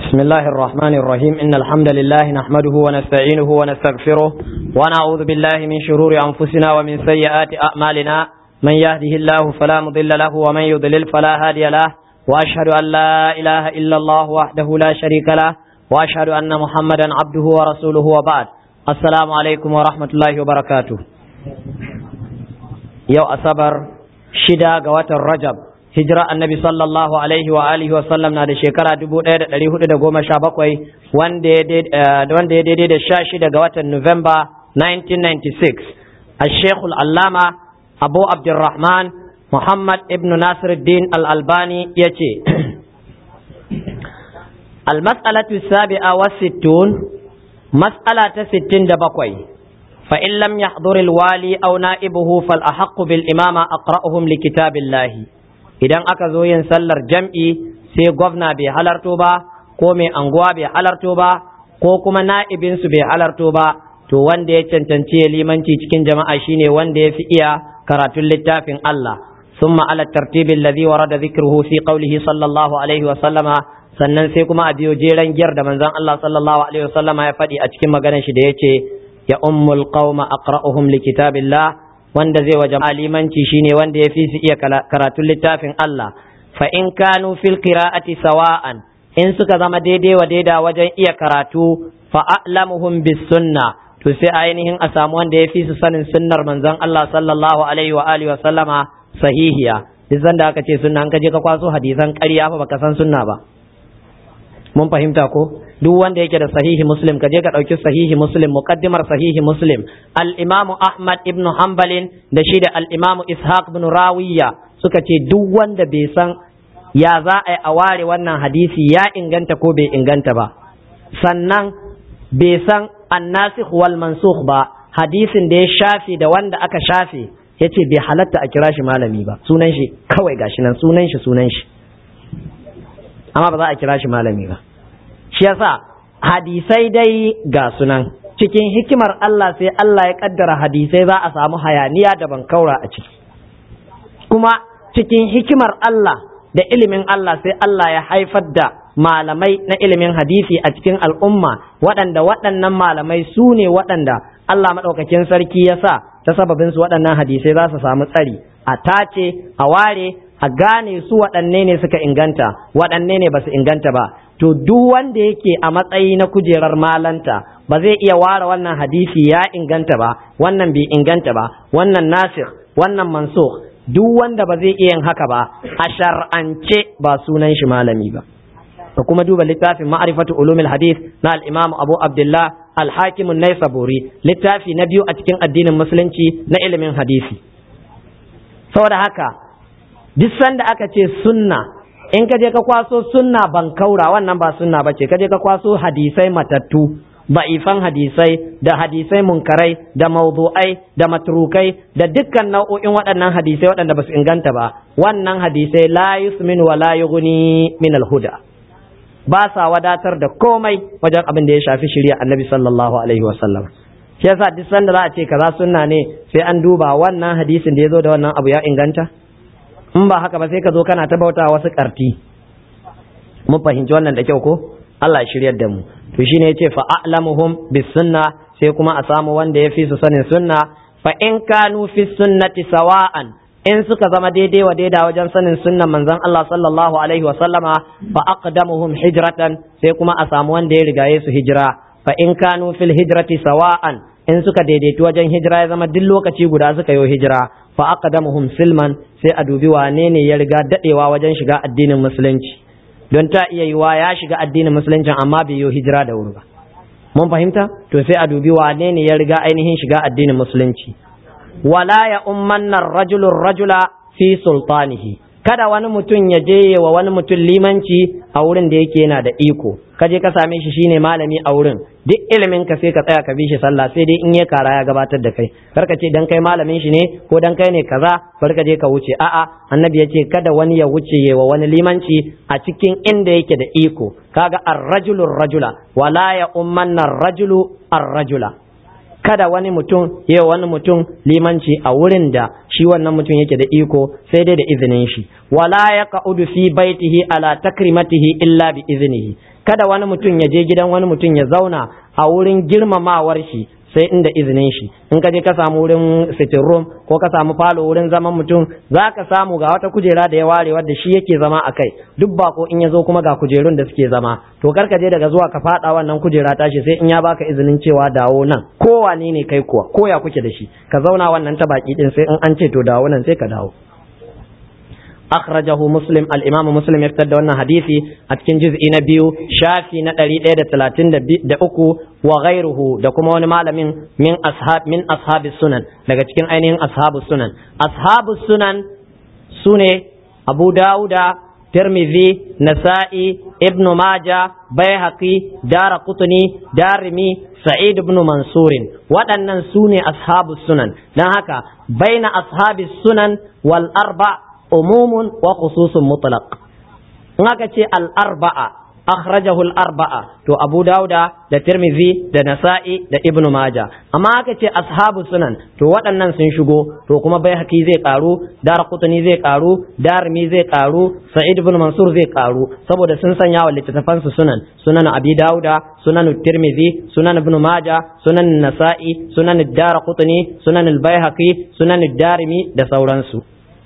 بسم الله الرحمن الرحيم إن الحمد لله نحمده ونستعينه ونستغفره ونعوذ بالله من شرور أنفسنا ومن سيئات أعمالنا من يهده الله فلا مضل له ومن يضلل فلا هادي له وأشهد أن لا إله إلا الله وحده لا شريك له وأشهد أن محمدا عبده ورسوله وبعد السلام عليكم ورحمة الله وبركاته يو أصبر شدا قوات الرجب hijira annabi sallallahu alaihi wa alihi wa sallam na da shekara 1417 wanda ya daidai da sha shida ga watan Nuwamba 1996 al-sheikh allama abu abdurrahman muhammad ibn nasiruddin al-albani ya ce al-mas'alatu sabi'a wa sittun mas'ala ta sittin da bakwai فإن لم يحضر الوالي أو نائبه فالأحق بالإمامة أقرأهم لكتاب الله idan aka zo yin sallar jam'i sai gwamna bai halarto ba ko mai anguwa bai halarto ba ko kuma na'ibinsu bai halarto ba to wanda ya cancanci ya limanci cikin jama'a shine wanda ya fi iya karatun littafin Allah summa ala tartibin ladhi warada dhikruhu fi qawlihi sallallahu alaihi wa sallama sannan sai kuma a biyo jeren giyar da manzon Allah sallallahu alaihi wa sallama ya faɗi a cikin maganar shi da yace ya ummul qauma aqra'uhum likitabillah wanda zai waje alimanci shine wanda ya fi su iya karatun littafin Allah fa in kanu fil qira'ati sawa'an in suka zama daidai wa daida wajen iya karatu fa a'lamuhum bis sunna to sai ainihin a samu wanda ya fi su sanin sunnar manzon Allah sallallahu alaihi wa alihi wa sallama sahihiya duk zanda aka ce sunna an ka je ka kwaso hadisan ƙarya fa baka san sunna ba mun fahimta ko duk wanda yake da sahihi muslim ka je ka ɗauki sahihi muslim muqaddimar sahihi muslim al-imam ahmad ibn hanbalin da shi da al-imam ishaq ibn rawiya suka ce duk wanda bai san ya za a yi a ware wannan hadisi ya inganta ko bai inganta ba sannan bai san annasikh wal mansukh ba hadisin da ya shafe da wanda aka shafe yace bai halatta a kira shi malami ba sunan shi kawai gashi nan sunan shi sunan shi amma ba za a kira shi malami ba shi yasa hadisai dai ga sunan cikin hikimar Allah sai Allah ya kaddara hadisai za a samu hayaniya da bankaura a ciki kuma cikin hikimar Allah da ilimin Allah sai Allah ya haifar da malamai na ilimin hadisi a cikin al'umma waɗanda waɗannan malamai su ne waɗanda Allah maɗaukakin sarki ya sa ta sababin su waɗannan hadisai za su samu tsari a tace a ware a gane su waɗanne ne suka inganta waɗanne ne ba su inganta ba to duk wanda yake a matsayi na kujerar malanta ba zai iya ware wannan hadisi ya inganta ba wannan bai inganta ba wannan nasir wannan mansukh duk wanda ba zai iya yin haka ba a shar'ance ba sunan shi malami ba ka kuma duba littafin ma'rifatu ulumil hadith na al-imam Abu Abdullah al-Hakim an-Naisaburi littafi na biyu a cikin addinin musulunci na ilimin hadisi saboda haka duk sanda aka ce sunna in ka je ka kwaso sunna ban kaura wannan ba sunna ba ce ka je ka kwaso hadisai matattu ba'ifan hadisai da hadisai munkarai da mawdu'ai da matrukai da dukkan nau'o'in waɗannan hadisai waɗanda ba su inganta ba wannan hadisai la yusmin wa la yughni min al-huda ba sa wadatar da komai wajen abin da ya shafi shari'a annabi sallallahu alaihi wa sallam shi yasa duk sanda za a ce kaza sunna ne sai an duba wannan hadisin da ya zo da wannan abu ya inganta in ba haka ba sai ka zo kana ta bauta wasu karti mun fahimci wannan da kyau ko Allah ya shiryar da mu to shine yace fa a'lamuhum bis sunna sai kuma a samu wanda ya fi su sanin sunna fa in kanu fi sunnati sawa'an in suka zama daidai wa daida wajen sanin sunnan manzon Allah sallallahu alaihi wa sallama fa aqdamuhum hijratan sai kuma a samu wanda ya rigaye su hijira fa in kanu fil hijrati sawa'an in suka daidaitu wajen hijira ya zama duk lokaci guda suka yi hijira fa aqdamuhum silman sai a dubi wane ne ya riga dadewa wajen shiga addinin musulunci don ta iya yiwa ya shiga addinin musulunci amma bai yi hijira da wuri ba mun fahimta to sai a dubi wane ne ya riga ainihin shiga addinin musulunci wala ya ummanna rajulu rajula fi sultanihi kada wani mutum ya je wa wani mutum limanci a wurin da yake yana da iko ka je ka same shi shine malami a wurin duk ilimin ka sai ka tsaya ka bi shi sallah sai dai in ya kara ya gabatar da kai kar ka ce dan kai malamin shi ne ko dan kai ne kaza bar ka je ka wuce a'a annabi ya ce kada wani ya wuce wa wani limanci a cikin inda yake da iko kaga ar-rajulu rajula wala ya ummanna ar-rajulu ar-rajula kada wani mutum ya wani mutum limanci a wurin da shi wannan mutum yake da iko sai dai da izinin shi wala ya ka'udu fi baitihi ala takrimatihi illa bi iznihi kada wani mutum ya je gidan wani mutum ya zauna a wurin girmamawar shi sai inda izinin shi in ka je ka samu wurin sitting room ko ka samu falo wurin zaman mutum za ka samu ga wata kujera da ya ware wadda shi yake zama a kai duk bako in ya zo kuma ga kujerun da suke zama to kar ka je daga zuwa ka fada wannan kujera tashi sai in ya baka izinin cewa dawo nan ko wane ne kai kuwa ko ya kuke da shi ka zauna wannan ta baki din sai in an ce to dawo nan sai ka dawo akhrajahu muslim al-imam muslim ya fitar da wannan hadisi a cikin juz'i na biyu shafi na 133 wa ghairuhu da kuma wani malamin min ashab min ashabis sunan daga cikin ainihin ashabus sunan ashabus sunan sune abu dauda tirmidhi nasa'i ibn maja baihaqi dara qutni darimi sa'id ibn mansurin waɗannan sune ashabus sunan dan haka baina ashabis sunan wal arba' umumun wa khususun mutlaq in aka ce al-arba'a akhrajahu al-arba'a to Abu Dauda da Tirmidhi da Nasa'i da Ibn Majah amma aka ce ashabu sunan to waɗannan sun shigo to kuma Baihaqi zai karu Darqutni zai karu Darimi zai karu Sa'id ibn Mansur zai karu saboda sun sanya wa littattafan su sunan sunan Abi Dauda sunan Tirmidhi sunan Ibn Majah sunan Nasa'i sunan Darqutni sunan al-Baihaqi sunan Darimi da sauransu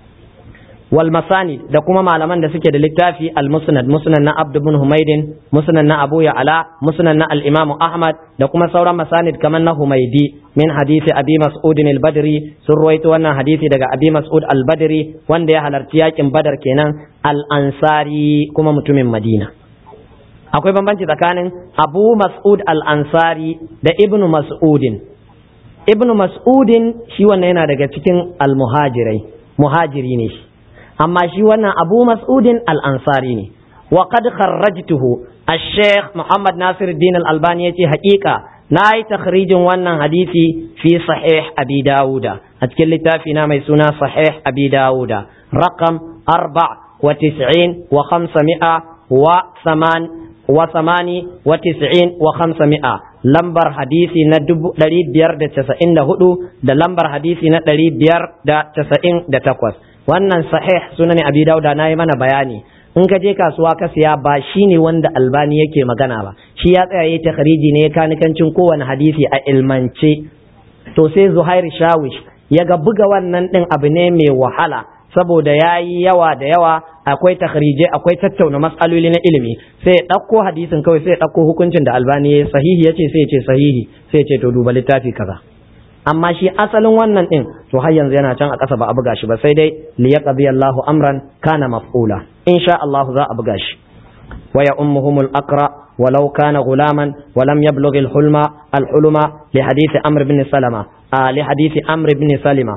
wal masanid da kuma malaman da suke da littafi al musnad musnad na abd ibn humaydin musnad na abu ya'la musnad na al imam ahmad da kuma sauran masanid kamar na humaydi min hadisi abi mas'ud al badri sun ruwaito wannan hadisi daga abi mas'ud al badri wanda ya halarci yakin badar kenan al ansari kuma mutumin madina akwai bambanci tsakanin abu mas'ud al ansari da ibn mas'udin ibn mas'udin shi wannan yana daga cikin al muhajirai muhajiri ne shi amma shi wannan abu mas'udin al-ansari ne wa qad kharrajtuhu al-sheikh muhammad nasir din al-albani yace haƙiƙa na yi takhrijin wannan hadisi fi sahih abi dawuda a cikin littafi na mai suna sahih abi dawuda raqam arba wa tis'in wa khamsami'a wa saman wa samani wa tis'in wa khamsami'a lambar hadisi na ɗari biyar da casa'in da hudu da lambar hadisi na ɗari biyar da casa'in da takwas wannan sahih sunan abi dauda na yi mana bayani in ka je kasuwa ka siya ba shi ne wanda albani yake magana ba shi ya tsaya yi takhriji ne kanikancin kowane hadisi a ilmance to sai zuhair shawish ya ga buga wannan din abu ne mai wahala saboda ya yi yawa da yawa akwai takhrije akwai tattauna matsaloli na ilimi sai ya ɗauko hadisin kawai sai ya ɗauko hukuncin da albani ya sahihi ya ce sai ya ce sahihi sai ya ce to duba littafi kaza amma shi asalin wannan din to har yanzu yana can a ƙasa ba a buga shi ba sai dai li yaqdi Allahu amran kana maf'ula insha Allah za a buga shi wa ya ummuhum al-aqra walau kana gulaman wa lam yablugh al-hulma al-hulma li hadith amr ibn salama li hadith amr ibn salima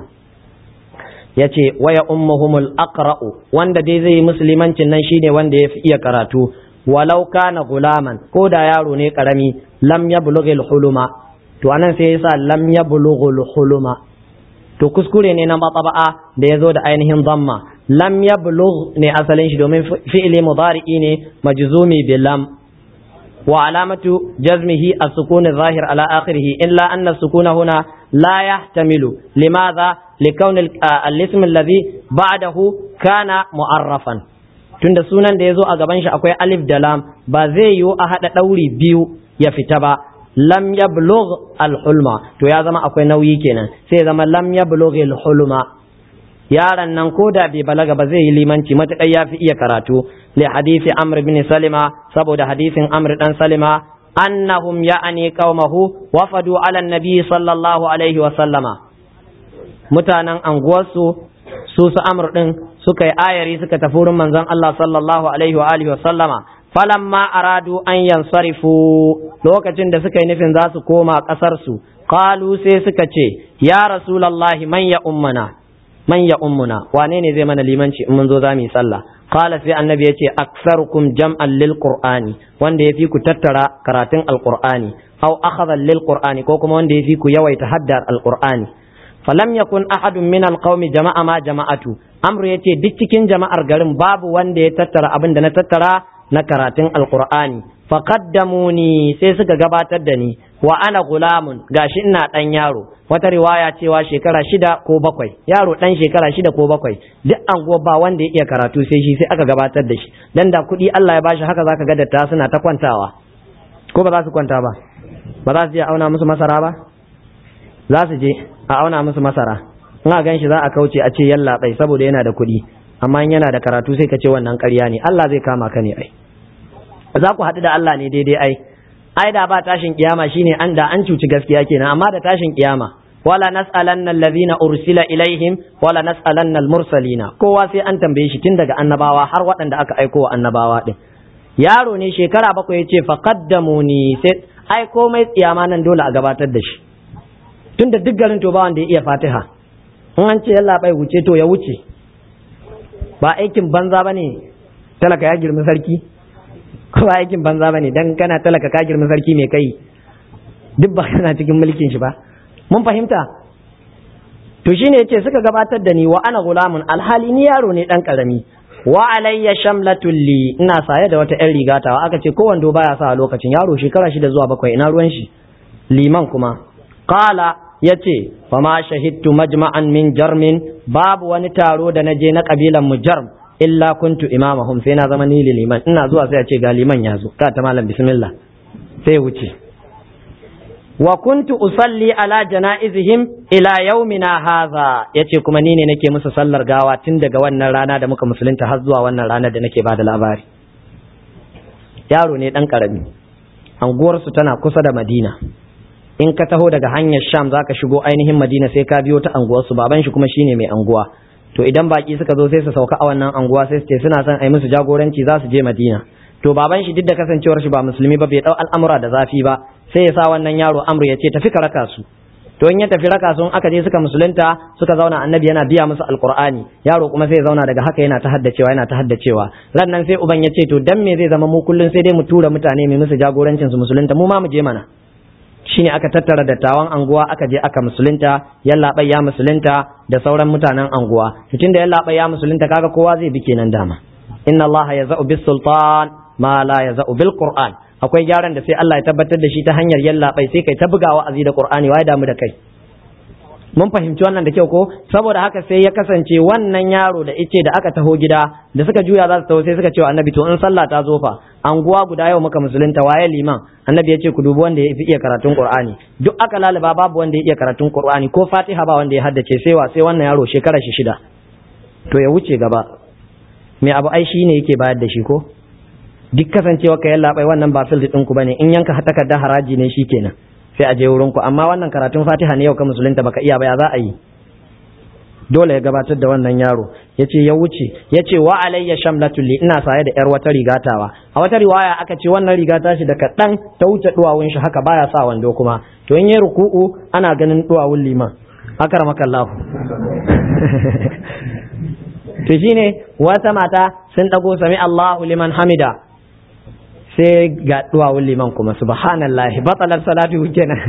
yace wa ya ummuhum al-aqra wanda dai zai musulmancin nan shine wanda yafi iya karatu walau kana gulaman ko da yaro ne karami lam yablugh al-hulma to anan sai yasa lam yablughul huluma to kuskure ne na matsaba'a da yazo da ainihin dhamma lam yablugh ne asalin shi domin fi'ili mudari'i ne majzumi bi lam wa alamatu jazmihi as-sukun adh-dhahir ala akhirih illa anna as-sukuna huna la yahtamilu limadha likawni al-ism alladhi ba'dahu kana mu'arrafan tunda sunan da yazo a gaban shi akwai alif da lam ba zai yiwu a hada dauri biyu ya fita ba lam yablugh al-hulma to ya zama akwai nauyi kenan sai zama lam yablugh al-hulma yaran nan ko da bai balaga ba zai yi limanci matakai ya fi iya karatu li hadisi amr bin salima saboda hadisin amr dan salima annahum ya'ani qaumahu wafadu ala nabi sallallahu alaihi wa sallama mutanen anguwarsu su su amr din suka yi ayari suka tafi wurin manzon Allah sallallahu alaihi wa alihi wa sallama falamma aradu an yansarifu lokacin da suka yi nufin za su koma ƙasarsu qalu sai suka ce ya rasulallahi man ya ummana man ya ummuna wane ne zai mana limanci in mun zo za mu yi sallah qala sai annabi ya ce aktsarukum jam'an lil qur'ani wanda yafi ku tattara karatun alqur'ani aw akhadha lil qur'ani ko kuma wanda yafi ku yawaita haddar alqur'ani falam yakun ahadun min alqaumi jama'a ma jama'atu amru yace duk cikin jama'ar garin babu wanda ya tattara abin da na tattara na karatun alkur'ani faqaddamuni sai suka gabatar da ni wa ana gulamun gashi ina dan yaro wata riwaya cewa shekara shida ko bakwai yaro dan shekara shida ko bakwai duk anguwa ba wanda ya iya karatu sai shi sai aka gabatar da shi dan da kuɗi Allah ya bashi haka zaka ga datta suna ta kwantawa ko ba za su kwanta ba ba za su je auna musu masara ba za su je a auna musu masara in a gan shi za a kauce a ce yalla bai saboda yana da kuɗi amma in yana da karatu sai ka ce wannan ƙarya ne Allah zai kama ka ne ai za ku haɗu da Allah ne daidai ai ai da ba tashin kiyama shine an da an cuci gaskiya kenan amma da tashin kiyama wala nas'alanna allazina ursila ilaihim wala nas'alanna almursalina kowa sai an tambaye shi tun daga annabawa har waɗanda aka aiko wa annabawa din yaro ne shekara bakwai yace faqaddamuni sai ai komai tsiyama nan dole a gabatar da shi tunda duk garin to ba wanda ya iya Fatiha in an ce yalla bai wuce to ya wuce ba aikin banza bane talaka ya girmi sarki ko ba aikin banza bane dan kana talaka ka girma sarki mai kai duk ba kana cikin mulkin shi ba mun fahimta to shine yace suka gabatar da ni wa ana gulamun alhali ni yaro ne dan karami wa alayya shamlatul li ina saye da wata yan rigatawa aka ce kowando baya sa a lokacin yaro shekara shida zuwa bakwai ina ruwan shi liman kuma qala yace fa ma shahidtu majma'an min jarmin babu wani taro da naje na kabilan mu jarm illa kuntu imamahum sai na zama ni liman ina zuwa sai a ce ga liman ya zo ka ta malam bismillah sai wuce wa kuntu usalli ala janaizihim ila yaumina hadha yace kuma ni ne nake musu sallar gawa tun daga wannan rana da muka musulunta har zuwa wannan rana da nake bada labari yaro ne dan karami anguwar su tana kusa da madina in ka taho daga hanyar sham zaka shigo ainihin madina sai ka biyo ta anguwar su baban shi kuma shine mai anguwa to idan baki suka zo sai su sauka a wannan anguwa sai su ce suna son a yi musu jagoranci za su je madina to baban shi duk da kasancewar shi ba musulmi ba bai dau al'amura da zafi ba sai ya sa wannan yaro amru ya ce tafi ka raka su to in ya tafi raka su aka je suka musulunta suka zauna annabi yana biya musu alqur'ani yaro kuma sai ya zauna daga haka yana ta haddacewa yana ta haddacewa ran nan sai uban ya ce to dan me zai zama mu kullun sai dai mu tura mutane mai musu jagorancin su musulunta mu ma mu je mana shine aka tattara dattawan anguwa aka je aka musulunta yallaɓai ya musulunta da sauran mutanen anguwa tun da yallaɓai ya musulunta kaga kowa zai bi kenan dama inna allaha yaza'u bis sultan ma la yaza'u bil qur'an akwai gyaran da sai Allah ya tabbatar da shi ta hanyar yallaɓai sai kai ta bugawa azi da qur'ani wai damu da kai mun fahimci wannan da kyau ko saboda haka sai ya kasance wannan yaro da ice da aka taho gida da suka juya za su taho sai suka ce wa annabi to in sallah ta zo fa anguwa guda yau muka musulunta waye liman annabi ya ce ku dubi wanda ya fi iya karatun qur'ani duk aka lalaba babu wanda ya iya karatun qur'ani ko fatiha ba wanda ya haddace sai wa sai wannan yaro shekara shi shida to ya wuce gaba me abu ai shine yake bayar da shi ko duk kasancewa ka yalla bai wannan ba fil din ku bane in yanka takarda haraji ne shikenan sai a je wurin ku amma wannan karatun fatiha ne yau ka musulunta baka iya ba ya za a yi dole ya gabatar da wannan yaro yace ya wuce yace wa alayya shamlatul li ina saye da yar wata rigatawa a wata riwaya aka ce wannan riga ta shi da kadan ta wuce duwawun shi haka baya sa wando kuma to in yayi ruku'u ana ganin duwawun liman akramakallahu to shine wata mata sun dago sami Allahu liman hamida sai ga duwawun liman kuma subhanallahi batalar salatu kenan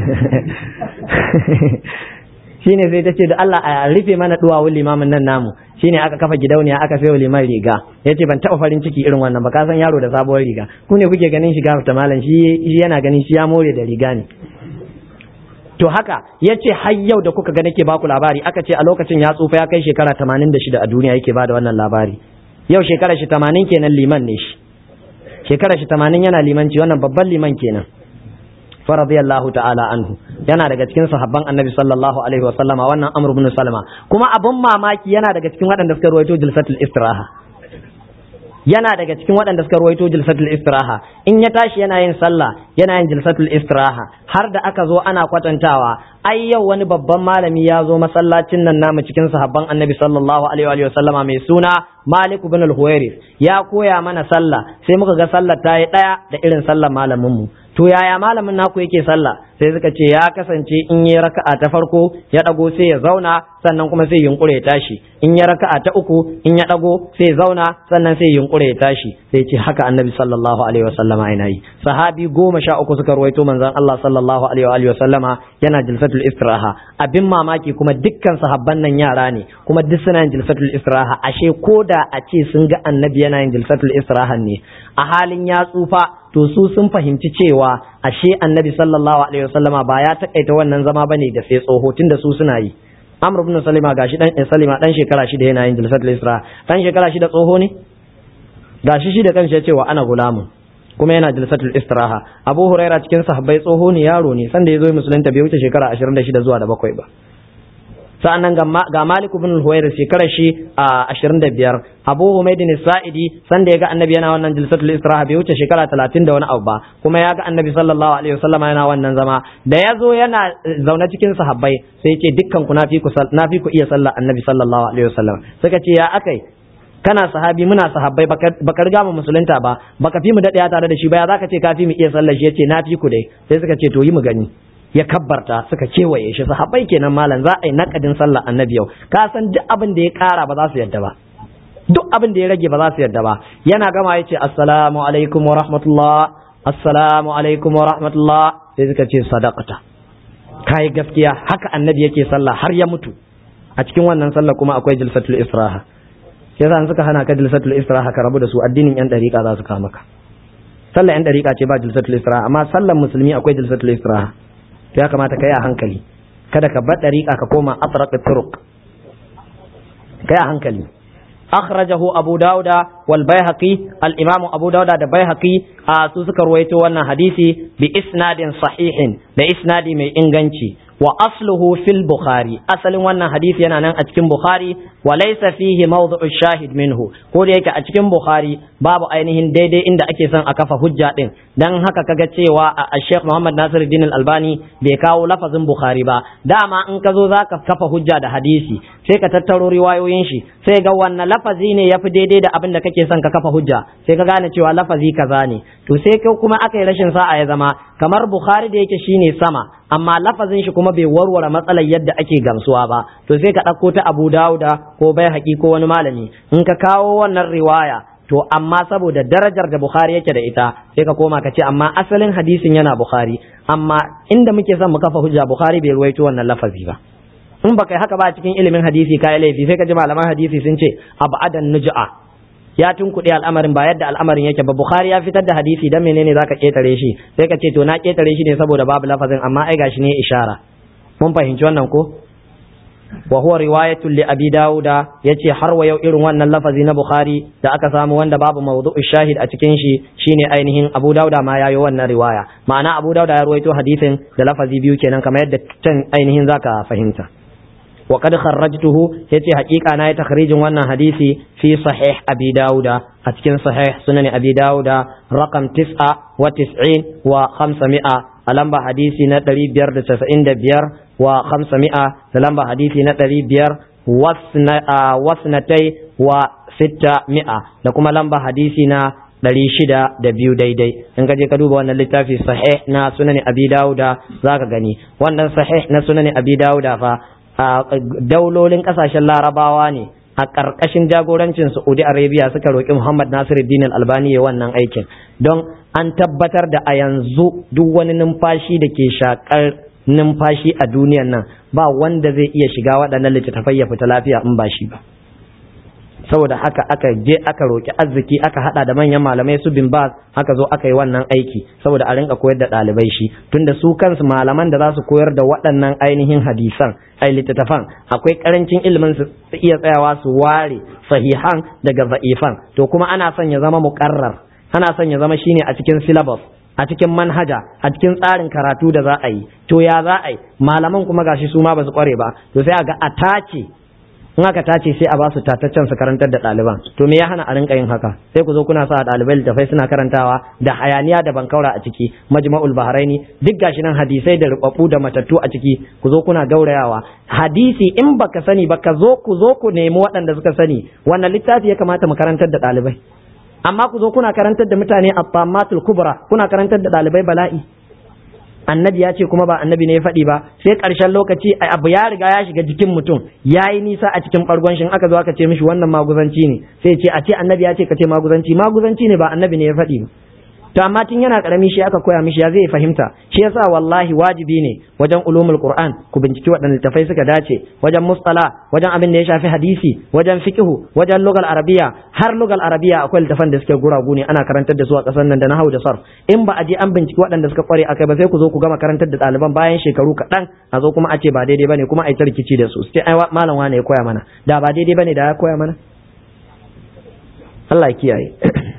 shine sai ta ce da Allah a rufe mana duwawun limamin nan namu shine aka kafa gidauniya aka sayo liman riga yace ban taba farin ciki irin wannan ba ka san yaro da sabuwar riga ku ne kuke ganin shiga ta malam shi yana ganin shi ya more da riga ne to haka yace har yau da kuka ga nake baku labari aka ce a lokacin ya tsufa ya kai shekara 86 a duniya yake bada wannan labari yau shekara shi 80 kenan liman ne shi shekara shi 80 yana limanci wannan babban liman kenan fa radiyallahu ta'ala anhu yana daga cikin sahabban annabi sallallahu alaihi wa sallama wannan amr ibn salama kuma abun mamaki yana daga cikin waɗanda suka ruwaito jilsatul istiraha yana daga cikin waɗanda suka ruwaito jilsatul istiraha in ya tashi yana yin sallah yana yin jilsatul istiraha har da aka zo ana kwatantawa ai yau wani babban malami ya zo masallacin nan namu cikin sahabban annabi sallallahu alaihi wa sallama mai suna malik ibn al-huwairis ya koya mana sallah sai muka ga sallar ta yi ɗaya da irin sallar malamin mu to yaya malamin naku yake sallah sai suka ce ya kasance in yi raka'a ta farko ya dago sai ya zauna sannan kuma sai yunkure ya tashi in ya raka'a ta uku in ya dago sai ya zauna sannan sai yunkure ya tashi sai ce haka annabi sallallahu alaihi wasallama yana yi sahabi goma sha uku suka ruwaito manzon Allah sallallahu alaihi wasallama yana jilsatul istiraha abin mamaki kuma dukkan sahabban nan yara ne kuma duk suna yin jilsatul istiraha ashe ko da da a ce sun ga annabi yana yin jilsatul istirahan ne a halin ya tsufa to su sun fahimci cewa ashe annabi sallallahu alaihi wasallama ba ya takaita wannan zama bane da sai tsoho tunda su suna yi Amr ibn Salima gashi dan Salima dan shekara shida yana yin jilsatul istiraha dan shekara shida tsoho ne gashi shi da kanshi ya ce wa ana gulamun kuma yana jilsatul istiraha Abu Huraira cikin sahabbai tsoho ne yaro ne sanda ya zo musulunta bai wuce shekara 26 zuwa da bakwai ba sa'annan ga Malik ibn Huwairis shekarar shi a 25 Abu Humayd Sa'idi sanda ya ga Annabi yana wannan jilsatul istiraha bai wuce shekara 30 da wani abu ba kuma ya ga Annabi sallallahu alaihi wasallam yana wannan zama da ya zo yana zaune cikin sahabbai sai ya ce dukkan ku nafi ku nafi ku iya sallah Annabi sallallahu alaihi wasallam suka ce ya akai kana sahabi muna sahabbai baka riga mu musulunta ba baka fi mu daɗe tare da shi ba ya zaka ce ka fi mu iya sallar shi yace na fi ku dai sai suka ce to yi mu gani ya kabbarta suka kewaye shi sahabbai kenan malam za a yi nakadin sallar annabi yau ka san duk abin da ya kara ba za su yadda ba duk abin da ya rage ba za su yadda ba yana gama yace assalamu alaikum wa rahmatullah assalamu alaikum wa rahmatullah sai suka ce sadaqata kai gaskiya haka annabi yake sallah har ya mutu a cikin wannan sallah kuma akwai jilsatul israha yasa an suka hana ka jilsatul istiraha ka rabu da su addinin yan dariƙa za su kawo maka sallar yan dariƙa ce ba jilsatul istiraha amma sallar musulmi akwai jilsatul istiraha to ya kamata ka yi a hankali kada ka bar dariƙa ka koma atraq turuq ka yi a hankali akhrajahu abu dauda wal baihaqi al imam abu dauda da baihaqi a su suka ruwaito wannan hadisi bi isnadin sahihin da isnadi mai inganci wa asluhu fil bukhari asalin wannan hadisi yana nan a cikin bukhari wa laysa fihi mawdu'u shahid minhu ko da yake a cikin bukhari babu ainihin daidai inda ake son a kafa hujja din dan haka kaga cewa a Sheikh Muhammad Nasiruddin Al-Albani bai kawo lafazin bukhari ba dama in ka zo zaka kafa hujja da hadisi sai ka tattaro riwayoyin shi sai ga wannan lafazi ne yafi daidai da abin da kake son ka kafa hujja sai ka gane cewa lafazi kaza ne to sai kuma aka yi rashin sa'a ya zama kamar bukhari da yake shine sama amma lafazin shi kuma bai warware matsalar yadda ake gamsuwa ba to sai ka ɗauko ta abu dawuda ko bai haƙi ko wani malami in ka kawo wannan riwaya to amma saboda darajar da bukhari yake da ita sai ka koma ka ce amma asalin hadisin yana bukhari amma inda muke son mu kafa hujja bukhari bai ruwaito wannan lafazi ba in baka yi haka ba cikin ilimin hadisi kai laifi sai ka ji malaman hadisi sun ce abadan nuj'a ya tunkuɗe al'amarin ba yadda al'amarin yake ba Bukhari ya fitar da hadisi dan menene zaka ketare shi sai ka ce to na ketare shi ne saboda babu lafazin amma ai gashi ne ishara mun fahimci wannan ko wa huwa riwayatul li abi dauda yace har wa yau irin wannan lafazi na Bukhari da aka samu wanda babu mawdu'u shahid a cikin shi shine ainihin Abu Dauda ma yayi wannan riwaya ma'ana Abu Dauda ya ruwaito hadisin da lafazi biyu kenan kamar yadda can ainihin zaka fahimta وقد خرجته يتي حقيقة أنا تخريج وانا حديثي في صحيح أبي داود أتكن صحيح سنن أبي داود رقم تسعة وتسعين وخمسمائة ألمبا حديثي نتري بير تسعين بير وخمسمائة لمبا حديثي نتري بير وسنتي وستمائة لكم لمبا حديثنا ɗari shida da biyu daidai in ka je ka duba wannan littafi sahih na sunani abi dawuda za ka gani wannan sahih na sunani abi dawuda fa a daulolin kasashen larabawa ne a ƙarƙashin jagorancin saudi arabia suka roƙi muhammad nasiruddin albani ya wannan aikin don an tabbatar da a yanzu duk wani numfashi da ke shakar numfashi a duniyan nan ba wanda zai iya shiga waɗannan littattafai ya fita lafiya in ba shi ba saboda haka aka je aka roƙi arziki aka hada da manyan malamai su bin bas haka zo aka yi wannan aiki saboda a rinka koyar da ɗalibai shi tunda su kansu malaman da za su koyar da waɗannan ainihin hadisan ai littattafan akwai karancin ilimin su iya tsayawa su ware sahihan daga za'ifan to kuma ana son ya zama muƙarrar ana son ya zama shine a cikin syllabus a cikin manhaja a cikin tsarin karatu da za a yi to ya za a yi malaman kuma gashi su ma ba su kware ba to sai a ga a tace in aka tace sai a ba su tataccen su karantar da ɗaliban to me ya hana a rinka yin haka sai ku zo kuna sa ɗalibai littafai suna karantawa da hayaniya da bankaura a ciki majma'ul bahraini duk gashi nan hadisai da rubabbu da matattu a ciki ku zo kuna gaurayawa hadisi in baka sani ba ka zo ku zo ku nemi waɗanda suka sani wannan littafi ya kamata mu karantar da ɗalibai amma ku zo kuna karantar da mutane at-tammatul kubra kuna karantar da ɗalibai bala'i annabi ya ce kuma ba annabi ne ya faɗi ba sai ƙarshen lokaci abu ya riga ya shiga jikin mutum ya yi nisa a cikin ɓargon shi aka zo aka ce mishi wannan maguzanci ne sai ce a ce annabi ya ce ka ce maguzanci maguzanci ne ba annabi ne ya faɗi ba to amma tun yana karami shi aka koya mishi ya zai fahimta shi yasa wallahi wajibi ne wajen ulumul qur'an ku binciki waɗanne littafai suka dace wajen mustala wajen abin da ya shafi hadisi wajen fiqhu wajen lugal arabiya har lugal arabiya akwai littafan da suke guragu ne ana karantar da su a ƙasar nan da nahwu da sarf in ba a je an binciki waɗanda suka kware akai ba sai ku zo ku gama karantar da ɗaliban bayan shekaru kaɗan a zo kuma a ce ba daidai bane kuma a yi ta rikici da su sai ai malam wane ya koya mana da ba daidai bane da ya koya mana Allah ya kiyaye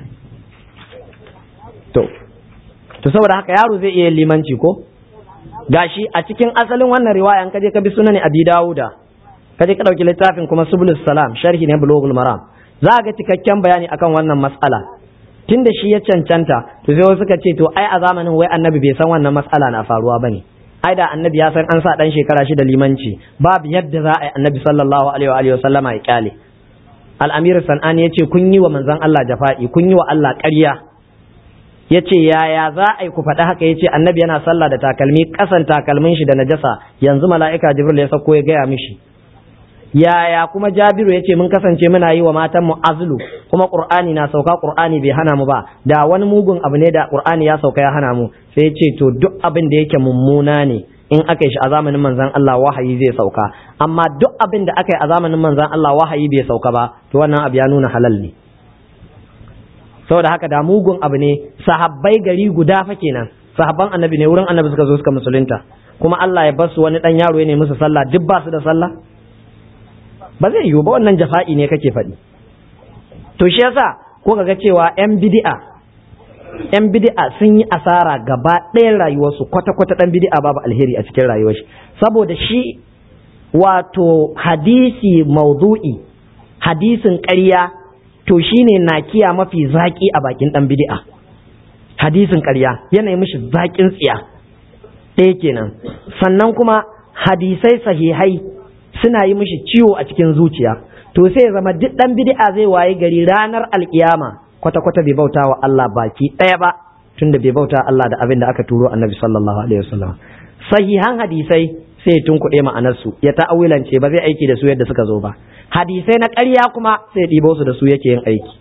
to to saboda haka yaro zai iya limanci ko gashi a cikin asalin wannan riwaya an kaje ka bi sunan abi dawuda kaje ka dauki littafin kuma subulus salam sharhi ne bulughul maram za ga cikakken bayani akan wannan mas'ala tunda shi ya cancanta to sai suka ce to ai a zamanin wai annabi bai san wannan mas'ala na faruwa bane ai da annabi ya san an sa dan shekara shi da limanci babu yadda za a yi annabi sallallahu alaihi wa sallama ya kyale al-amir sanani yace kun yi wa manzon Allah jafa'i kun yi wa Allah ƙarya ya ce yaya za a yi ku faɗi haka ya ce annabi yana sallah da takalmi ƙasan takalmin shi da najasa yanzu mala'ika jibril ya sauko ya gaya mishi yaya kuma jabiru ya ce mun kasance muna yi wa matan mu azlu kuma qur'ani na sauka qur'ani bai hana mu ba da wani mugun abu ne da qur'ani ya sauka ya hana mu sai ya ce to duk abin da yake mummuna ne in aka yi shi a zamanin manzon Allah wahayi zai sauka amma duk abin da aka yi a zamanin manzon Allah wahayi bai sauka ba to wannan abu ya nuna halal ne saboda haka da mugun abu ne sahabbai gari guda fa kenan sahabban annabi ne wurin annabi suka zo suka musulunta kuma Allah ya basu wani dan yaro ne musu sallah duk ba su da sallah ba zai yiwu ba wannan jafa'i ne kake faɗi to shi yasa ko ga cewa yan bid'a yan bid'a sun yi asara gaba ɗayan rayuwarsu kwata kwata dan bid'a babu alheri a cikin rayuwar shi saboda shi wato hadisi maudu'i hadisin ƙarya to shine nakiya mafi zaki a bakin dan bid'a hadisin ƙarya yana mishi zakin tsiya ɗaya kenan sannan kuma hadisai sahihai suna yi mishi ciwo a cikin zuciya to sai ya zama duk dan bid'a zai waye gari ranar alkiyama kwata kwata bai bauta wa Allah baki ɗaya ba tunda bai bauta Allah da abin da aka turo annabi sallallahu alaihi wasallam sahihan hadisai sai ya tunkuɗe ma'anarsu ya ta'awilance ba zai aiki da su yadda suka zo ba hadisai na ƙarya kuma sai ɗibo su da su yake yin aiki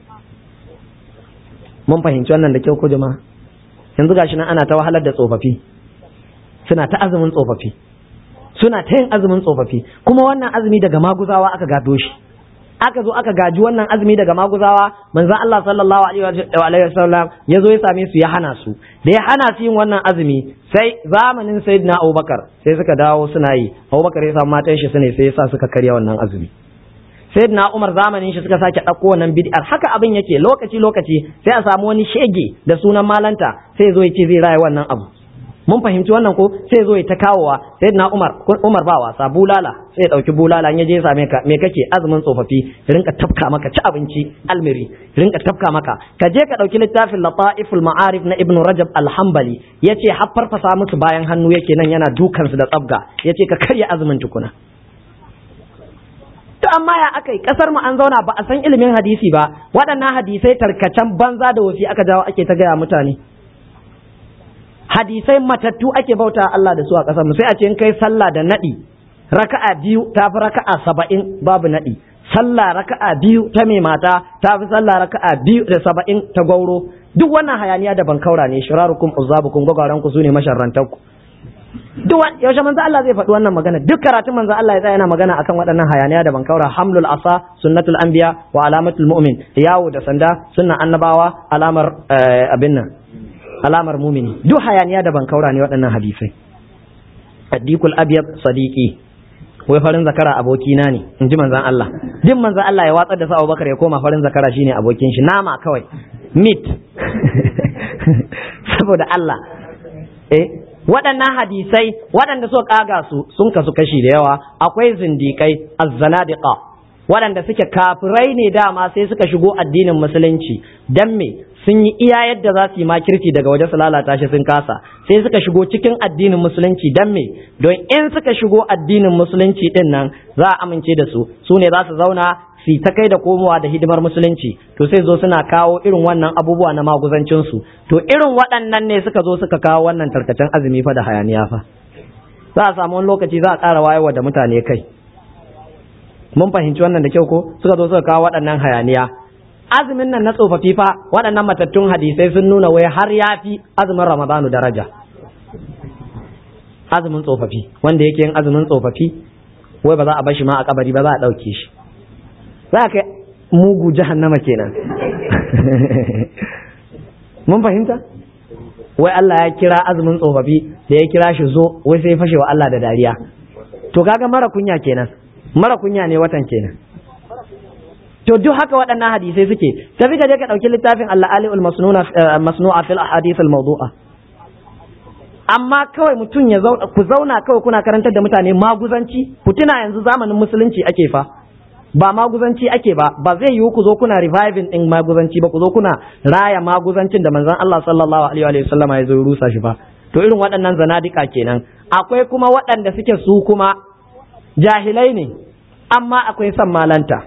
mun fahimci wannan da kyau ko jama'a yanzu gashi nan ana ta wahalar da tsofaffi suna ta azumin tsofaffi suna ta yin azumin tsofaffi kuma wannan azumi daga maguzawa aka gado shi aka zo aka gaji wannan azumi daga maguzawa manzon Allah sallallahu alaihi wasallam ya zo ya same su ya hana su da ya hana su yin wannan azumi sai zamanin sayyidina Abubakar sai suka dawo suna yi Abubakar ya samu matan shi sune sai ya sa suka karya wannan azumi sayyidina Umar zamanin shi suka sake ɗauko wannan bid'ar haka abin yake lokaci lokaci sai a samu wani shege da sunan malanta sai ya zo ya ce zai raya wannan abu mun fahimci wannan ko sai zo ya ta kawowa sai na Umar Umar ba wasa bulala sai ya dauki bulala ya je ya same ka me kake azumin tsofaffi rinka tafka maka ci abinci almiri rinka tafka maka ka je ka dauki littafin lataiful ma'arif na Ibn Rajab al-Hanbali yace har farfasa musu bayan hannu yake nan yana dukan su da tsabga yace ka karya azumin tukuna to amma ya aka yi kasar mu an zauna ba a san ilimin hadisi ba waɗannan hadisai tarkacen banza da wasi aka jawo ake ta gaya mutane hadisai matattu ake bauta Allah da su a ƙasar mu sai a ce in kai sallah da naɗi raka'a biyu ta fi raka'a saba'in babu naɗi sallah raka'a biyu ta mai mata ta fi sallah raka'a biyu da saba'in ta gauro duk wannan hayaniya da bankaura ne shirarukum uzabukum gwagwaran ku sune masharrantan ku duk yaushe manzo Allah zai faɗi wannan magana duk karatun manzo Allah ya tsaya yana magana akan waɗannan hayaniya da bankaura hamlul asa sunnatul anbiya wa alamatul mu'min yawo da sanda sunnan annabawa alamar abin nan alamar mumini duk hayaniya da bankaura ne waɗannan hadisai addikul abyad sadiqi wai farin zakara abokina ne in ji manzan Allah duk manzan Allah ya watsar da sa Abubakar ya koma farin zakara shine abokin shi nama kawai meat saboda Allah eh waɗannan hadisai waɗanda suka kaga su sun kasu kashi da yawa akwai zindikai azzanadiqa waɗanda suke kafirai ne dama sai suka shigo addinin musulunci dan me sun yi iya yadda za su yi makirci daga waje su lalata shi sun kasa sai suka shigo cikin addinin musulunci dan me don in suka shigo addinin musulunci din nan za a amince da su su ne za su zauna su ta kai da komowa da hidimar musulunci to sai zo suna kawo irin wannan abubuwa na maguzancin su to irin waɗannan ne suka zo suka kawo wannan tarkacen azumi fa da hayaniya fa za a samu wani lokaci za a ƙara wayewa da mutane kai mun fahimci wannan da kyau ko suka zo suka kawo waɗannan hayaniya azumin nan na tsofaffi fa waɗannan matattun hadisai sun nuna wai har ya fi azumin ramadanu daraja azumin tsofaffi wanda yake yin azumin tsofaffi wai ba za a bashi ma a kabari ba za a ɗauke shi za ka mugu jahannama kenan mun fahimta wai Allah ya kira azumin tsofaffi da ya kira shi zo wai sai fashe wa Allah da dariya to kaga mara kunya kenan mara kunya ne watan kenan to duk haka waɗannan hadisai suke tafi ka je ka ɗauki littafin Allah ali'ul masnu'a fil ahadith al mawdu'a amma kawai mutum ya zauna ku zauna kawai kuna karantar da mutane maguzanci ku tuna yanzu zamanin musulunci ake fa ba maguzanci ake ba ba zai yiwu ku zo kuna reviving din maguzanci ba ku zo kuna raya maguzancin da manzon Allah sallallahu alaihi wa sallama ya zo rusa shi ba to irin waɗannan zanadika kenan akwai kuma waɗanda suke su kuma jahilai ne amma akwai son malanta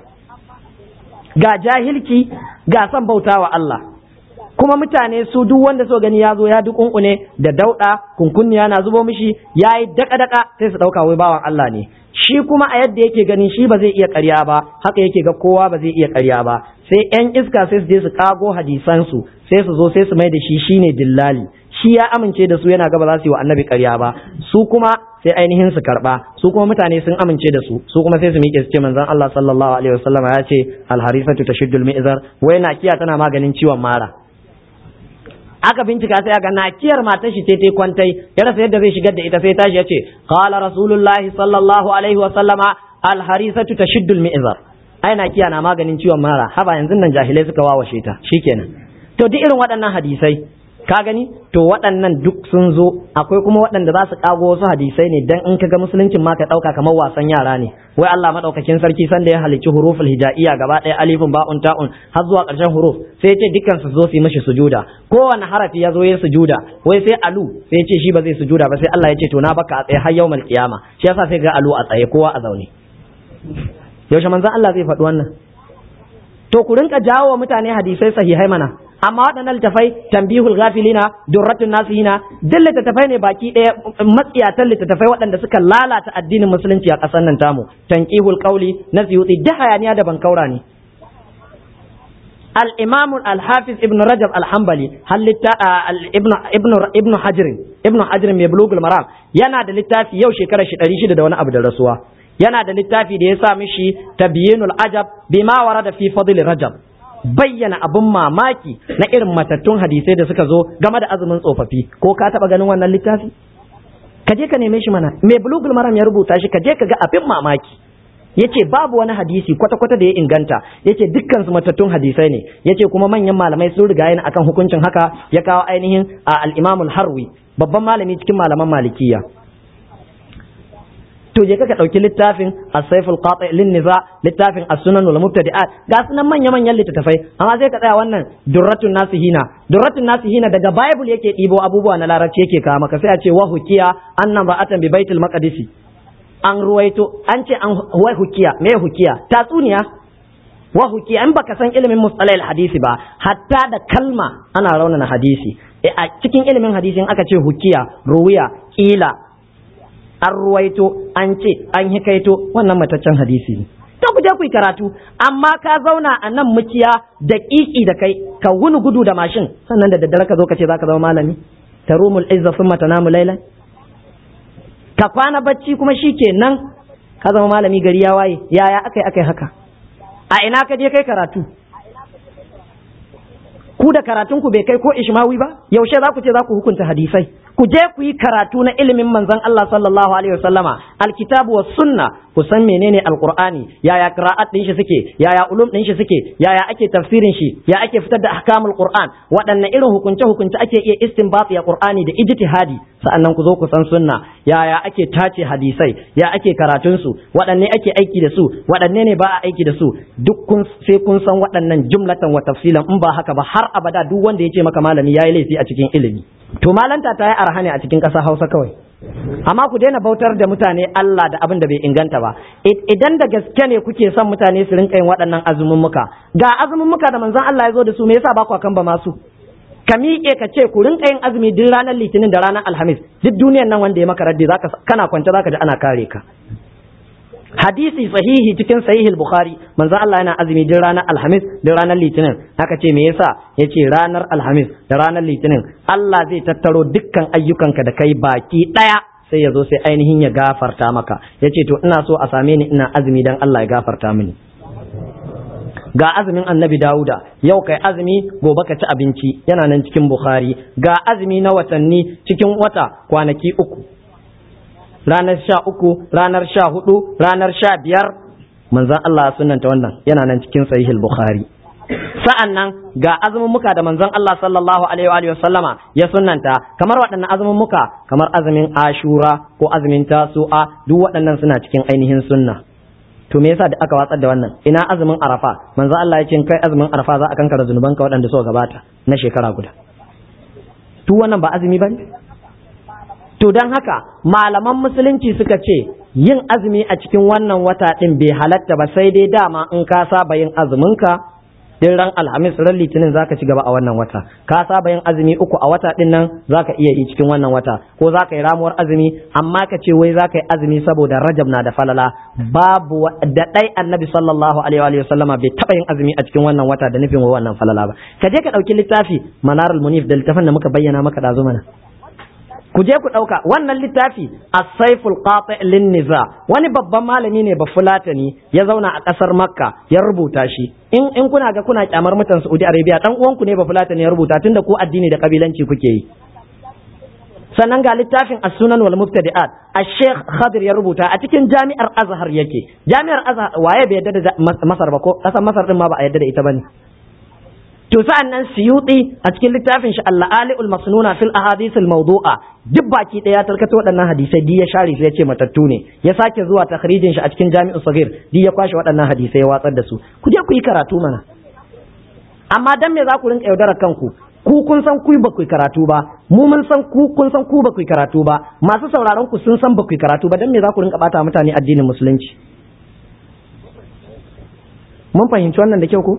ga jahilci ga son bautawa Allah kuma mutane su duk wanda so gani ya zo ya dukunkune da dauɗa kunkunniya na zubo mishi ya yi daka-daka sai su ɗauka wai bawan Allah ne shi kuma a yadda yake gani shi ba zai iya ƙarya ba haka yake ga kowa ba zai iya ƙarya ba sai yan iska sai su je su kago hadisansu sai su zo sai su mai da shi shine dillali shi ya amince da su yana gaba za su yi wa annabi ƙarya ba su kuma sai ainihin su karba su kuma mutane sun amince da su su kuma sai su miƙe su ce manzon Allah sallallahu alaihi wasallam ya ce alharisatu tashiddul mi'zar wai nakiya tana maganin ciwon mara aka bincika sai aka nakiyar matar shi ce ta kwantai ya rasa yadda zai shigar da ita sai tashi ya ce qala rasulullahi sallallahu alaihi wasallama alharisatu tashiddul mi'zar ai nakiya na maganin ciwon mara haba yanzu nan jahilai suka wawashe ta shikenan to duk irin waɗannan hadisai ka gani to waɗannan duk sun zo akwai kuma waɗanda za su kago wasu hadisai ne dan in kaga musuluncin ma ka ɗauka kamar wasan yara ne wai Allah madaukakin sarki sanda ya halicci huruful hijaiya gaba ɗaya alifin ba'un ta'un har zuwa ƙarshen huruf sai ya ce dukkan su zo su yi mishi sujuda kowane harafi ya zo ya sujuda wai sai alu sai ya ce shi ba zai sujuda ba sai Allah ya ce to na baka a tsaye har yawmal qiyama shi yasa sai ga alu a tsaye kowa a zaune yaushe manzon Allah zai faɗi wannan to ku rinka jawo wa mutane hadisai sahihai mana amma waɗannan littafai tambihul ghafilina durratun nasihina duk littattafai ne baki ɗaya matsiyatan littattafai waɗanda suka lalata addinin musulunci a ƙasar nan tamu tanqihul qawli na siyuti duk hayaniya da bankaura ne al-imam al-hafiz ibn rajab al-hanbali halitta ibn ibn ibn hajr ibn hajr mai bulugul maram yana da littafi yau shekarar shi 600 da wani abu da rasuwa yana da littafi da ya sa mishi tabyinul ajab bima warada fi fadl rajab bayyana abin mamaki na irin matattun hadisai da suka zo game da azumin tsofaffi ko ka taba ganin wannan littafi ka je ka neme shi mana mai bulugul maram ya rubuta shi ka je ka ga abin mamaki yace babu wani hadisi kwata-kwata da ya inganta yace dukkan su matattun hadisai ne yace kuma manyan malamai sun riga yana akan hukuncin haka ya kawo ainihin al-imamul harwi babban malami cikin malaman malikiya to je ka dauki littafin as-sayful qati lin niza littafin as-sunan wal mubtadi'at ga sunan manya manyan littattafai amma sai ka tsaya wannan durratun nasihina durratun nasihina daga bible yake ɗibo abubuwa na larabci yake kawo maka sai a ce wa hukiya annan ba'atan bi baitul maqdisi an ruwaito an ce an wai hukiya me hukiya tatsuniya wa hukiya in baka san ilimin mustalahil hadisi ba hatta da kalma ana raunana hadisi a cikin ilimin hadisi in aka ce hukiya ruwiya kila an ruwaito an ce an hikaito wannan mataccen hadisi ne to ku je ku yi karatu amma ka zauna a nan muciya da kiki da kai ka wuni gudu da mashin sannan da daddare ka zo ka ce zaka zama malami tarumul izza thumma tanamu laylan ka kwana bacci kuma shikenan ka zama malami gari ya waye yaya akai akai haka a ina ka je kai karatu ku da karatun ku bai kai ko ishmawi ba yaushe za ku ce za ku hukunta hadisai ku je ku yi karatu na ilimin manzon Allah sallallahu alaihi wasallama alkitabu was sunna ku san menene alqur'ani yaya qira'at din shi suke yaya ulum din shi suke yaya ake tafsirin shi ya ake fitar da ahkamul qur'an waɗanne irin hukunce hukunce ake iya istinbat ya qur'ani da ijtihadi sa'annan ku zo ku san sunna yaya ake tace hadisai ya ake karatun su waɗanne ake aiki da su waɗanne ne ba a aiki da su duk kun sai kun san waɗannan jumlatan wa tafsilan in ba haka ba har abada duk wanda ya ce maka malami yayi laifi a cikin ilimi to malanta ta yi arha ne a cikin ƙasa Hausa kawai amma ku daina bautar da mutane Allah da abin da bai inganta ba idan da gaske ne kuke son mutane su rinka yin waɗannan azumummuka ga azumummuka da manzon Allah ya zo da su me yasa ba ku kan ba masu ka miƙe ka ce ku rinka yin azumi duk ranar litinin da ranar alhamis duk duniyar nan wanda ya maka raddi zaka kana kwance zaka ji ana kare ka hadisi sahihi cikin sahihul bukhari manzo Allah yana azumi din ranar alhamis da ranar litinin aka ce me yasa yace ranar alhamis da ranar litinin Allah zai tattaro dukkan ayyukanka da kai baki daya sai ya zo sai ainihin ya gafarta maka yace to ina so a same ni ina azumi dan Allah ya gafarta mini ga azumin annabi Dawuda yau kai azumi gobe ka ci abinci yana nan cikin Bukhari ga azumi na watanni cikin wata kwanaki uku ranar sha uku ranar sha hudu ranar sha biyar manzan Allah sunanta wannan yana nan cikin sahihul Bukhari sa'an nan ga azumumuka da manzon Allah sallallahu alaihi wa sallama ya sunnanta kamar waɗannan azumumuka kamar azumin Ashura ko azumin Tasu'a duk waɗannan suna cikin ainihin sunna to me yasa da aka watsar da wannan ina azumin arafa manzo Allah ya ce kai azumin arafa za a kankara zunubanka waɗanda suka gabata na shekara guda to wannan ba azumi bane to don haka malaman musulunci suka ce yin azumi a cikin wannan wata din bai halatta ba sai dai dama in ka saba yin azuminka din ran alhamis ran litinin zaka ci gaba a wannan wata ka saba yin azumi uku a wata din nan zaka iya yi cikin wannan wata ko zaka yi ramuwar azumi amma ka ce wai zaka yi azumi saboda rajab na da falala babu da dai annabi sallallahu alaihi wa sallama bai taba yin azumi a cikin wannan wata da nufin wannan falala ba ka je ka dauki littafi manarul munif da littafin da muka bayyana maka dazu mana ku je ku ɗauka wannan littafi as-saiful qati lin niza wani babban malami ne ba fulatani ya zauna a ƙasar makka ya rubuta shi in in kuna ga kuna kyamar mutan saudi arabia dan uwanku ne ba fulatani ya rubuta tunda ku addini da kabilanci kuke yi sannan ga littafin as-sunan wal mubtadi'at ash-sheikh khadir ya rubuta a cikin jami'ar azhar yake jami'ar azhar waye bai yadda da masar ba ko ƙasar masar din ma ba a yadda da ita bane to sa'an nan siyuti a cikin littafin shi al-ali'ul masnuna fil ahadith al-mawdu'a duk baki daya tarkato waɗannan hadisai di ya share su ya ce matattu ne ya sake zuwa takhrijin shi a cikin jami'u sagir di ya kwashe waɗannan hadisai ya watsar da su ku je ku yi karatu mana amma dan me za ku rinka yaudarar kanku ku kun san ku ba ku karatu ba mu mun san ku kun san ku ba ku karatu ba masu sauraron ku sun san ba ku karatu ba dan me za ku rinka bata mutane addinin musulunci mun fahimci wannan da kyau ko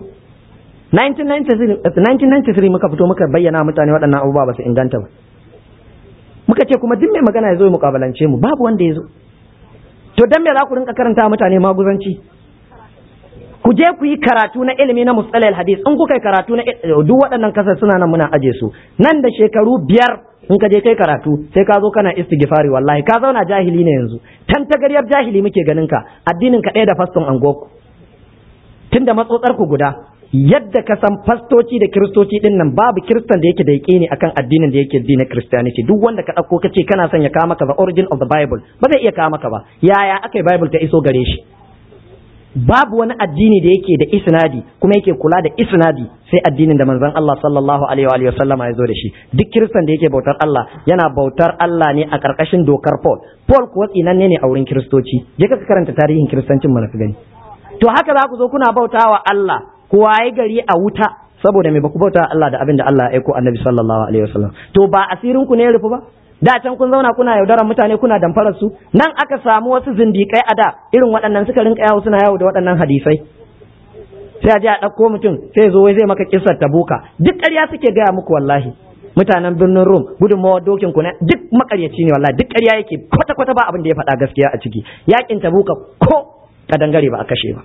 1993 muka fito muka bayyana mutane waɗannan abubuwa ba su inganta ba muka ce kuma duk mai magana ya zo ya mukabalance mu babu wanda ya zo to dan me za ku rinka karanta mutane maguzanci ku je ku yi karatu na ilimi na mustalal hadis in kuka yi karatu na duk waɗannan kasar suna nan muna aje su nan da shekaru biyar in ka je kai karatu sai ka zo kana istighfari wallahi ka zauna jahili ne yanzu tan tagaryar jahili muke ganin ka addinin ka ɗaya da faston angoku tunda matsotsar ku guda yadda ka san fastoci da kiristoci din nan babu kiristan da yake da ne akan addinin da yake na christianity duk wanda ka ɗauko ka ce kana son ya kawo maka the origin of the bible ba zai iya kawo maka ba yaya aka yi bible ta iso gare shi babu wani addini da yake da isnadi kuma yake kula da isnadi sai addinin da manzon Allah sallallahu alaihi wa sallam ya zo da shi duk kiristan da yake bautar Allah yana bautar Allah ne a karkashin dokar Paul Paul kuwa tsinanne ne a wurin kiristoci je ka karanta tarihin kiristancin mana ka gani to haka za ku zo kuna bautawa Allah ku waye gari a wuta saboda me baku bauta Allah da abin da Allah ya aiko Annabi sallallahu alaihi wasallam to ba asirin ku ne ya rufu ba da can kun zauna kuna yaudarar mutane kuna damfarar su nan aka samu wasu zindikai a da irin waɗannan suka rinka yawo suna yawo da waɗannan hadisai sai a je a ɗauko mutum sai zo wai zai maka kissar tabuka duk ƙarya suke gaya muku wallahi mutanen birnin Rum gudunmawar dokin ku ne duk makaryaci ne wallahi duk ƙarya yake kwata kwata ba abin da ya faɗa gaskiya a ciki yakin tabuka ko kadangare ba a kashe ba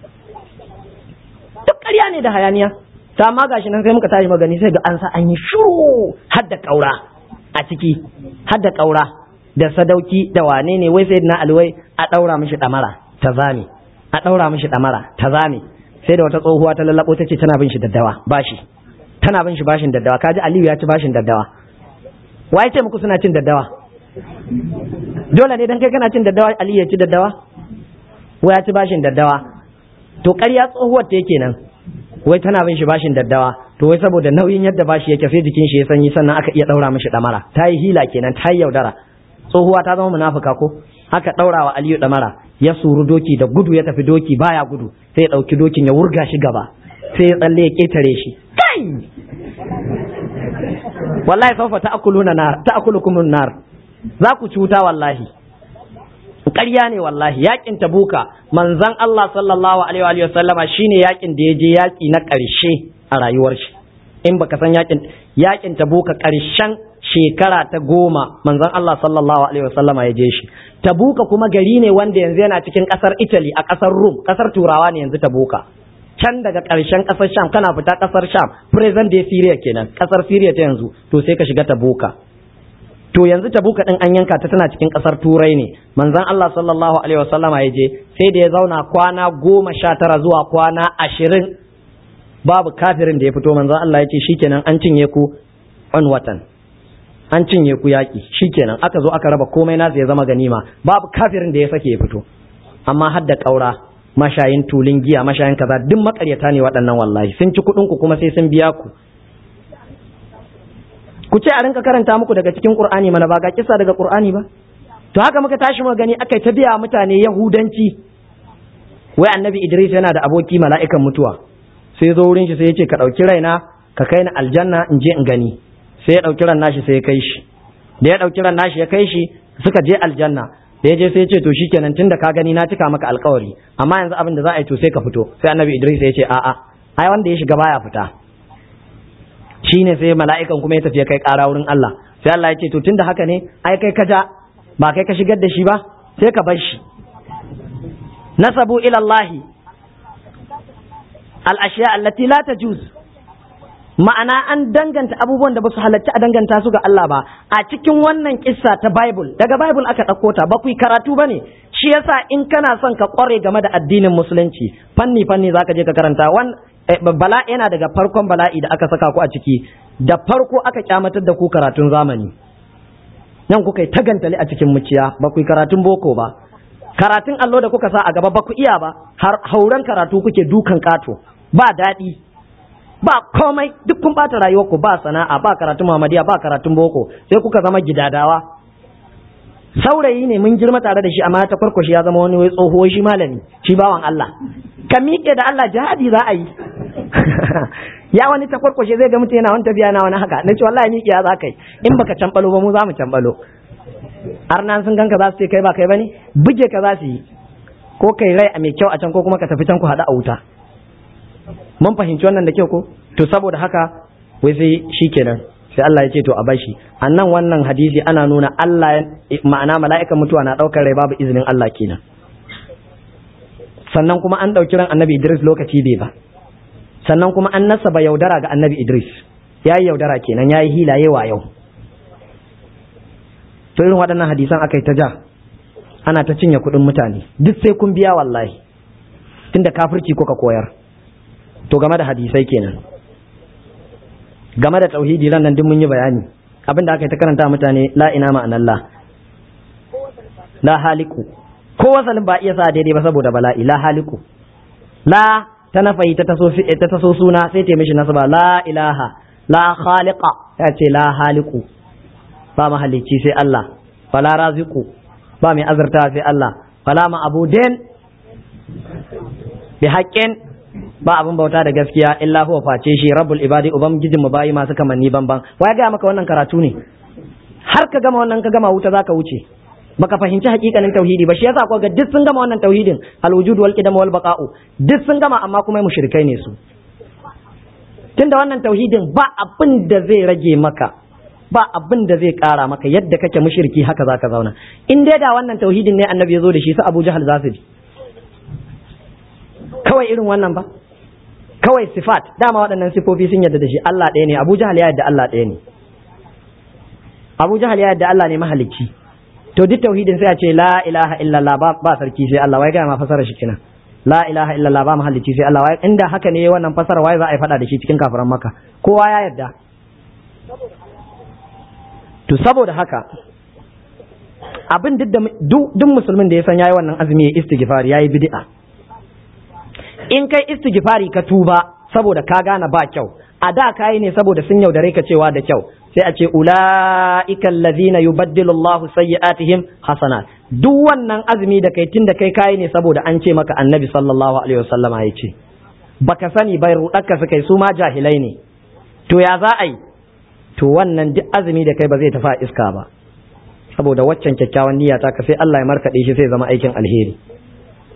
duk ƙarya ne da hayaniya ta ma gashi nan sai muka tashi magani sai ga an sa an yi shuru har da ƙaura a ciki har da ƙaura da sadauki da wane ne wai sai na alwai a ɗaura mishi ɗamara ta zame a ɗaura mishi ɗamara ta zame sai da wata tsohuwa ta lallabo ta ce tana bin shi daddawa bashi tana bin shi bashin daddawa kaji aliyu ya ci bashin daddawa wa ce muku suna cin daddawa dole ne dan kai kana cin daddawa aliyu ya ci daddawa wa ya ci bashin daddawa to ƙarya tsohuwar ta yake nan wai tana bin shi bashin daddawa to wai saboda nauyin yadda bashi yake sai jikin shi ya sanyi sannan aka iya daura mishi damara ta yi hila kenan ta yi yaudara tsohuwa ta zama munafuka ko aka daura wa Aliyu damara ya suru doki da gudu ya tafi doki baya gudu sai ya dauki dokin ya wurga shi gaba sai ya tsalle ya ketare shi kai wallahi sawfa ta'kuluna nar ta'kulukum nar za ku cuta wallahi ƙarya ne wallahi yakin tabuka manzon Allah sallallahu alaihi wa sallama shine yakin da ya je yaki na ƙarshe a rayuwar shi in baka san yakin yakin tabuka karshen shekara ta goma manzon Allah sallallahu alaihi wasallama ya je shi tabuka kuma gari ne wanda yanzu yana cikin kasar Italy a kasar Rum kasar turawa ne yanzu tabuka can daga ƙarshen ƙasar Sham kana fita ƙasar Sham present day Syria kenan ƙasar Syria ta yanzu to sai ka shiga tabuka to yanzu tabuka din an yanka ta tana cikin ƙasar Turai ne manzon Allah sallallahu alaihi wasallama ya je sai da ya zauna kwana goma sha tara zuwa kwana ashirin babu kafirin da ya fito manzon Allah ya ce shikenan an cinye ku on watan an cinye ku yaƙi shikenan aka zo aka raba komai nasu ya zama ganima babu kafirin da ya sake ya fito amma har da ƙaura mashayin tulin giya mashayin kaza duk makaryata ne waɗannan wallahi sun ci kuɗin ku kuma sai sun biya ku ku ce a rinka karanta muku daga cikin Qur'ani mana ba ga kisa daga Qur'ani ba to haka muka tashi mu gani akai ta biya mutane yahudanci wai annabi Idris yana da aboki mala'ikan mutuwa sai zo wurin shi sai ya ce ka ɗauki raina ka kai ni aljanna in je in gani sai ya ɗauki ran nashi sai ya kai shi da ya ɗauki ran nashi ya kai shi suka je aljanna da ya je sai ya ce to shikenan tunda ka gani na cika maka alkawari amma yanzu abin da za a yi to sai ka fito sai annabi Idris ya ce a'a ai wanda ya shiga baya fita shine sai mala'ikan kuma ya tafi ya kai ƙara wurin Allah sai Allah ya ce to tunda haka ne ai kai ka ja ba kai ka shigar da shi ba sai ka bar shi nasabu ila Allah al-ashiya allati la tajuz ma'ana an danganta abubuwan da ba su halarci a danganta su ga Allah ba a cikin wannan kissa ta Bible daga Bible aka ɗauko ta ba ku yi karatu ba ne shi yasa in kana son ka ƙware game da addinin musulunci fanni fanni za ka je ka karanta wan bala yana daga farkon bala'i da aka saka ku a ciki da farko aka kyamatar da ku karatun zamani nan kuka yi tagantali a cikin muciya ba ku yi karatun boko ba karatun allo da kuka sa a gaba ba ku iya ba har hauren karatu kuke dukan kato ba daɗi ba komai duk kun bata rayuwarku ba sana'a ba karatun Muhammadiyya ba karatun boko sai kuka zama gidadawa saurayi ne mun girma tare da shi amma ta kwarkwashi ya zama wani wai tsoho shi malami shi bawan Allah ka miƙe da Allah jihadi za a yi ya wani ta kwarkwashe zai ga mutum yana wani tafiya na wani haka na ce wallahi miƙe ya za ka yi in baka cambalo ba mu za mu cambalo arnan sun ganka za su ce kai ba kai bane buge ka za su yi ko kai rai a mai kyau a can ko kuma ka tafi can ku haɗu a wuta mun fahimci wannan da kyau ko to saboda haka wai sai shikenan sai Allah ya ce to a bashi annan wannan hadisi ana nuna Allah ma'ana mala'ikan mutuwa na daukar rai babu izinin Allah kenan sannan kuma an dauki ran annabi Idris lokaci bai ba sannan kuma an nasaba yaudara ga annabi Idris yayi yaudara kenan yayi hilaye wa yau to irin waɗannan hadisan aka yi ta ja ana ta cinye kuɗin mutane duk sai kun biya wallahi tunda kafirci kuka koyar to game da hadisai kenan game da tauhidi ran nan duk mun yi bayani abin da aka yi ta karanta mutane la ina ma'anallah la haliku ko wasalin ba iya sa daidai ba saboda bala'i la haliku la ta nafayi ta taso ta taso suna sai ta mishi nasaba la ilaha la khaliqa ta ce la haliku ba mahalicci sai Allah fala raziku ba mai azurta sai Allah fala ma abuden bi haqqin ba abin bauta da gaskiya illa huwa face shi rabbul ibadi ubangijin mu bayi masu kamanni banban waya ga maka wannan karatu ne har ka gama wannan ka gama wuta zaka wuce baka fahimci hakikanin tauhidi ba shi yasa ko ga duk sun gama wannan tauhidin al wujud wal qidam wal baqa'u duk sun gama amma kuma mushrikai ne su tunda wannan tauhidin ba abin da zai rage maka ba abin da zai kara maka yadda kake mushriki haka zaka zauna in dai da wannan tauhidin ne annabi ya zo da shi su Abu Jahal za su bi kawai irin wannan ba kawai sifat dama waɗannan sifofi sun yadda da shi Allah ɗaya ne Abu Jahal ya yadda Allah ɗaya ne Abu Jahal ya yadda Allah ne mahalicci to duk tauhidin sai a ce la ilaha illallah ba, ba sarki sai Allah wai ga ma fasara shi kenan la ilaha illallah ba mahalicci sai Allah wai inda haka ne wannan fasara wai za a yi fada da shi cikin kafiran maka kowa ya yadda to saboda haka abin duk duk musulmin da ya san yayi wannan azumi ya istighfar yayi bid'a in kai istighfari ka tuba saboda ka gane ba kyau a da kayi ne saboda sun yaudare ka cewa da kyau sai a ce ula'ika allazina yubaddilu Allahu sayyi'atihim hasanat duk wannan azumi da kai tun da kai kayi ne saboda an ce maka annabi sallallahu alaihi wasallama ya ce baka sani bai rudarka su kai su ma jahilai ne to ya za a yi to wannan duk azumi da kai ba zai tafi iska ba saboda waccan kyakkyawan niyya ta ka sai Allah ya markaɗe shi sai zama aikin alheri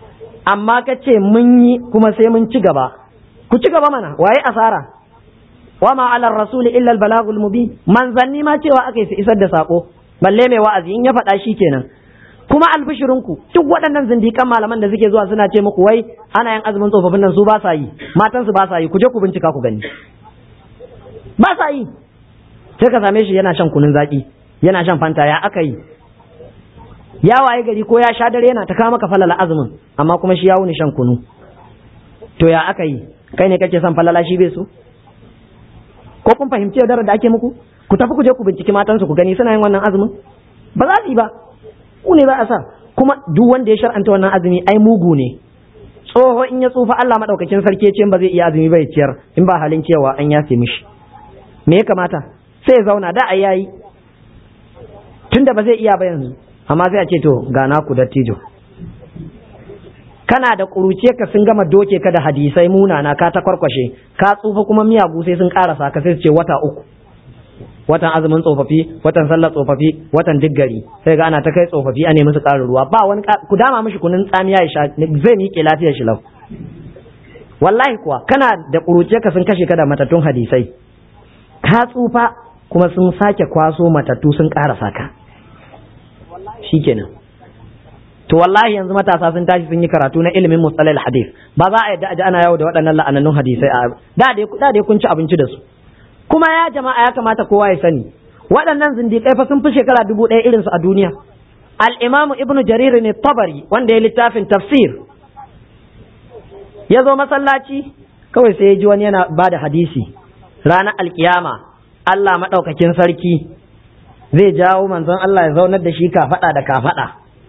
amma ka ce mun yi kuma sai mun ci gaba ku ci gaba mana waye asara wa ma ala rasuli illa al balagul mubin manzanni ma cewa aka yi su isar da sako balle mai wa'azi in ya faɗa shi kenan kuma albishirinku duk waɗannan zindikan malaman da suke zuwa suna ce muku wai ana yin azumin tsofaffin nan su ba sa yi matan su ba sa yi ku je ku bincika ku gani ba sa yi sai ka same shi yana shan kunun zaki yana shan fanta ya aka yi ya waye gari ko ya sha dare yana ta kawo maka falala azumin amma kuma shi ya wuni shan kunu to ya aka yi kai ne kake son falala shi bai so ko kun fahimci yaudarar da ake muku ku tafi ku je ku binciki matansu ku gani suna yin wannan azumin ba za su yi ba ku ne za a sa kuma duk wanda ya shar'anta wannan azumi ai mugu ne tsoho in ya tsufa Allah madaukakin sarki ce ba zai iya azumi ba ya ciyar in ba halin cewa an yafe mishi me ya kamata sai ya zauna da ai yayi tunda ba zai iya ba yanzu amma sai a ce to ga naku dattijo kana da ƙuruce ka sun gama doke ka da hadisai munana ka ta kwarkwashe ka tsufa kuma miyagu sai sun karasa ka sai su ce wata uku watan azumin tsofaffi watan sallar tsofaffi watan diggari sai ga ana ta kai tsofaffi a nemi su ƙarin ruwa ba wani ku dama mishi kunun tsamiya ya sha zai miƙe lafiyar shi lau wallahi kuwa kana da ƙuruce ka sun kashe ka da matattun hadisai ka tsufa kuma sun sake kwaso matattu sun karasa ka shikenan to wallahi yanzu matasa sun tashi sun yi karatu na ilimin mustalal hadith ba za a yadda aji ana yawo da waɗannan la'anannun hadisai a da dai da dai kun ci abinci da su kuma ya jama'a ya kamata kowa ya sani waɗannan zindiƙai fa sun fi shekara dubu ɗaya irin su a duniya al-imamu ibnu jarir ne tabari wanda ya littafin tafsir ya zo masallaci kawai sai ya ji wani yana ba da hadisi ranar alkiyama Allah maɗaukakin sarki zai jawo manzon Allah ya zaunar da shi kafaɗa da kafaɗa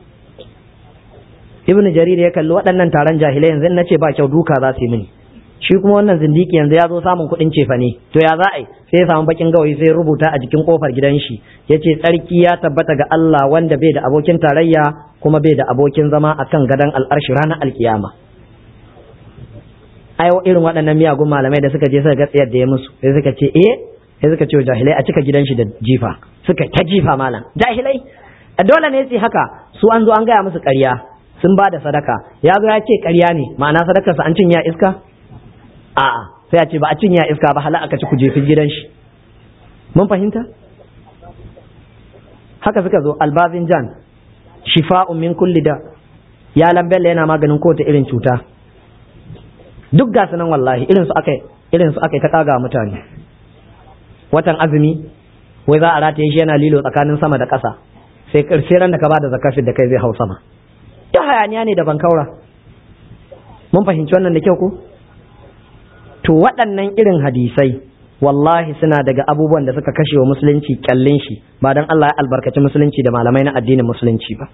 ibnu jarir ya kalli waɗannan taron jahilai yanzu na ce ba kyau duka za su yi mini shi kuma wannan zindiki yanzu ya zo samun kuɗin cefa ne to ya za a yi sai ya samu bakin gawayi sai rubuta a jikin kofar gidan shi ya ce tsarki ya tabbata ga Allah wanda bai da abokin tarayya kuma bai da abokin zama akan gadon al'arshi ranar alkiyama ai irin waɗannan miyagun malamai da suka je suka ga tsayar da ya musu sai suka ce eh sai suka ce jahilai a cika gidan shi da jifa suka ta jifa malam jahilai dole ne su haka su an zo an gaya musu ƙarya sun ba da sadaka ya zo ya ce ƙarya ne ma'ana sadakarsa an cinye iska a'a sai a ce ba a cinye iska ba hala aka ci ku jefi gidan shi mun fahimta haka suka zo albazin jan shifa'un min kulli da ya lambella yana maganin kowace irin cuta duk ga nan wallahi irin su aka irin su aka ta kaga mutane watan azumi wai za a rataye shi yana lilo tsakanin sama da ƙasa sai sai ran da ka bada zakafin da kai zai hau sama ta hayaniya ne da bankaura mun fahimci wannan da kyau ko to waɗannan irin hadisai wallahi suna daga abubuwan da suka kashe wa musulunci kyallin shi ba don Allah ya albarkaci musulunci da malamai na addinin musulunci ba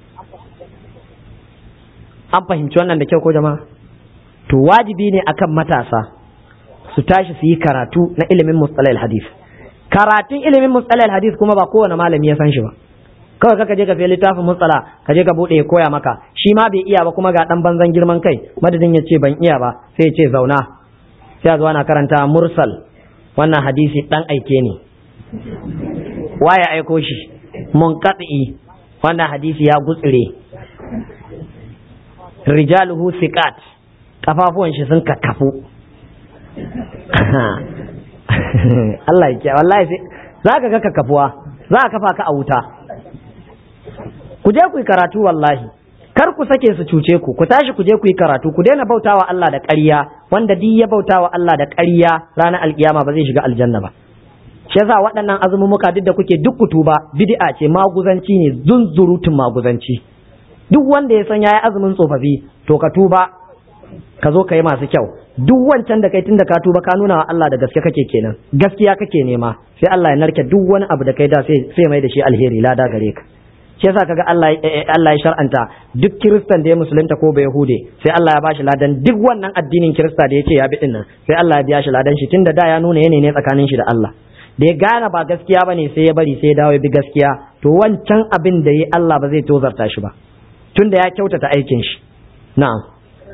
an fahimci wannan da kyau ko jama'a to wajibi ne akan matasa su tashi su yi karatu na ilimin mustalahil hadis karatun ilimin mustalahil hadis kuma ba kowane malami ya san shi ba kawai kaka je ka sai littafin mustala ka je ka bude ya koya maka shi ma bai iya ba kuma ga dan banzan girman kai madadin ya ce ban iya ba sai ya ce zauna sai a zo ana karanta mursal wannan hadisi dan aike ne waye aiko shi munqati wannan hadisi ya gutsire rijaluhu siqat kafafuwan shi sun kakkafu Allah ya kiyaye wallahi sai za ka ga kakkafuwa za ka kafa ka a wuta ku je ku yi karatu wallahi kar ku sake su cuce ku ku tashi ku je ku yi karatu ku daina bautawa Allah da ƙarya wanda duk ya bautawa Allah da ƙarya ranar alkiyama ba zai shiga aljanna ba shi yasa waɗannan azumumuka duk da kuke duk kutuba bid'a ce maguzanci ne zunzurutun maguzanci duk wanda ya san yayi azumin tsofaffi to ka tuba ka zo ka yi masu kyau duk wancan da kai tun da ka tuba ka nuna wa Allah da gaske kake kenan gaskiya kake nema sai Allah ya narke duk wani abu da kai da sai mai da shi alheri lada gare ka shi yasa kaga Allah Allah ya shar'anta duk kiristan da ya musulunta ko bai yahude sai Allah ya bashi ladan duk wannan addinin kirista da yace ya bi dinnan sai Allah ya biya shi ladan shi tunda da ya nuna yene ne tsakanin shi da Allah da ya gane ba gaskiya bane sai ya bari sai ya dawo ya bi gaskiya to wancan abin da yi Allah ba zai tozarta shi ba tunda ya kyautata aikin shi na'am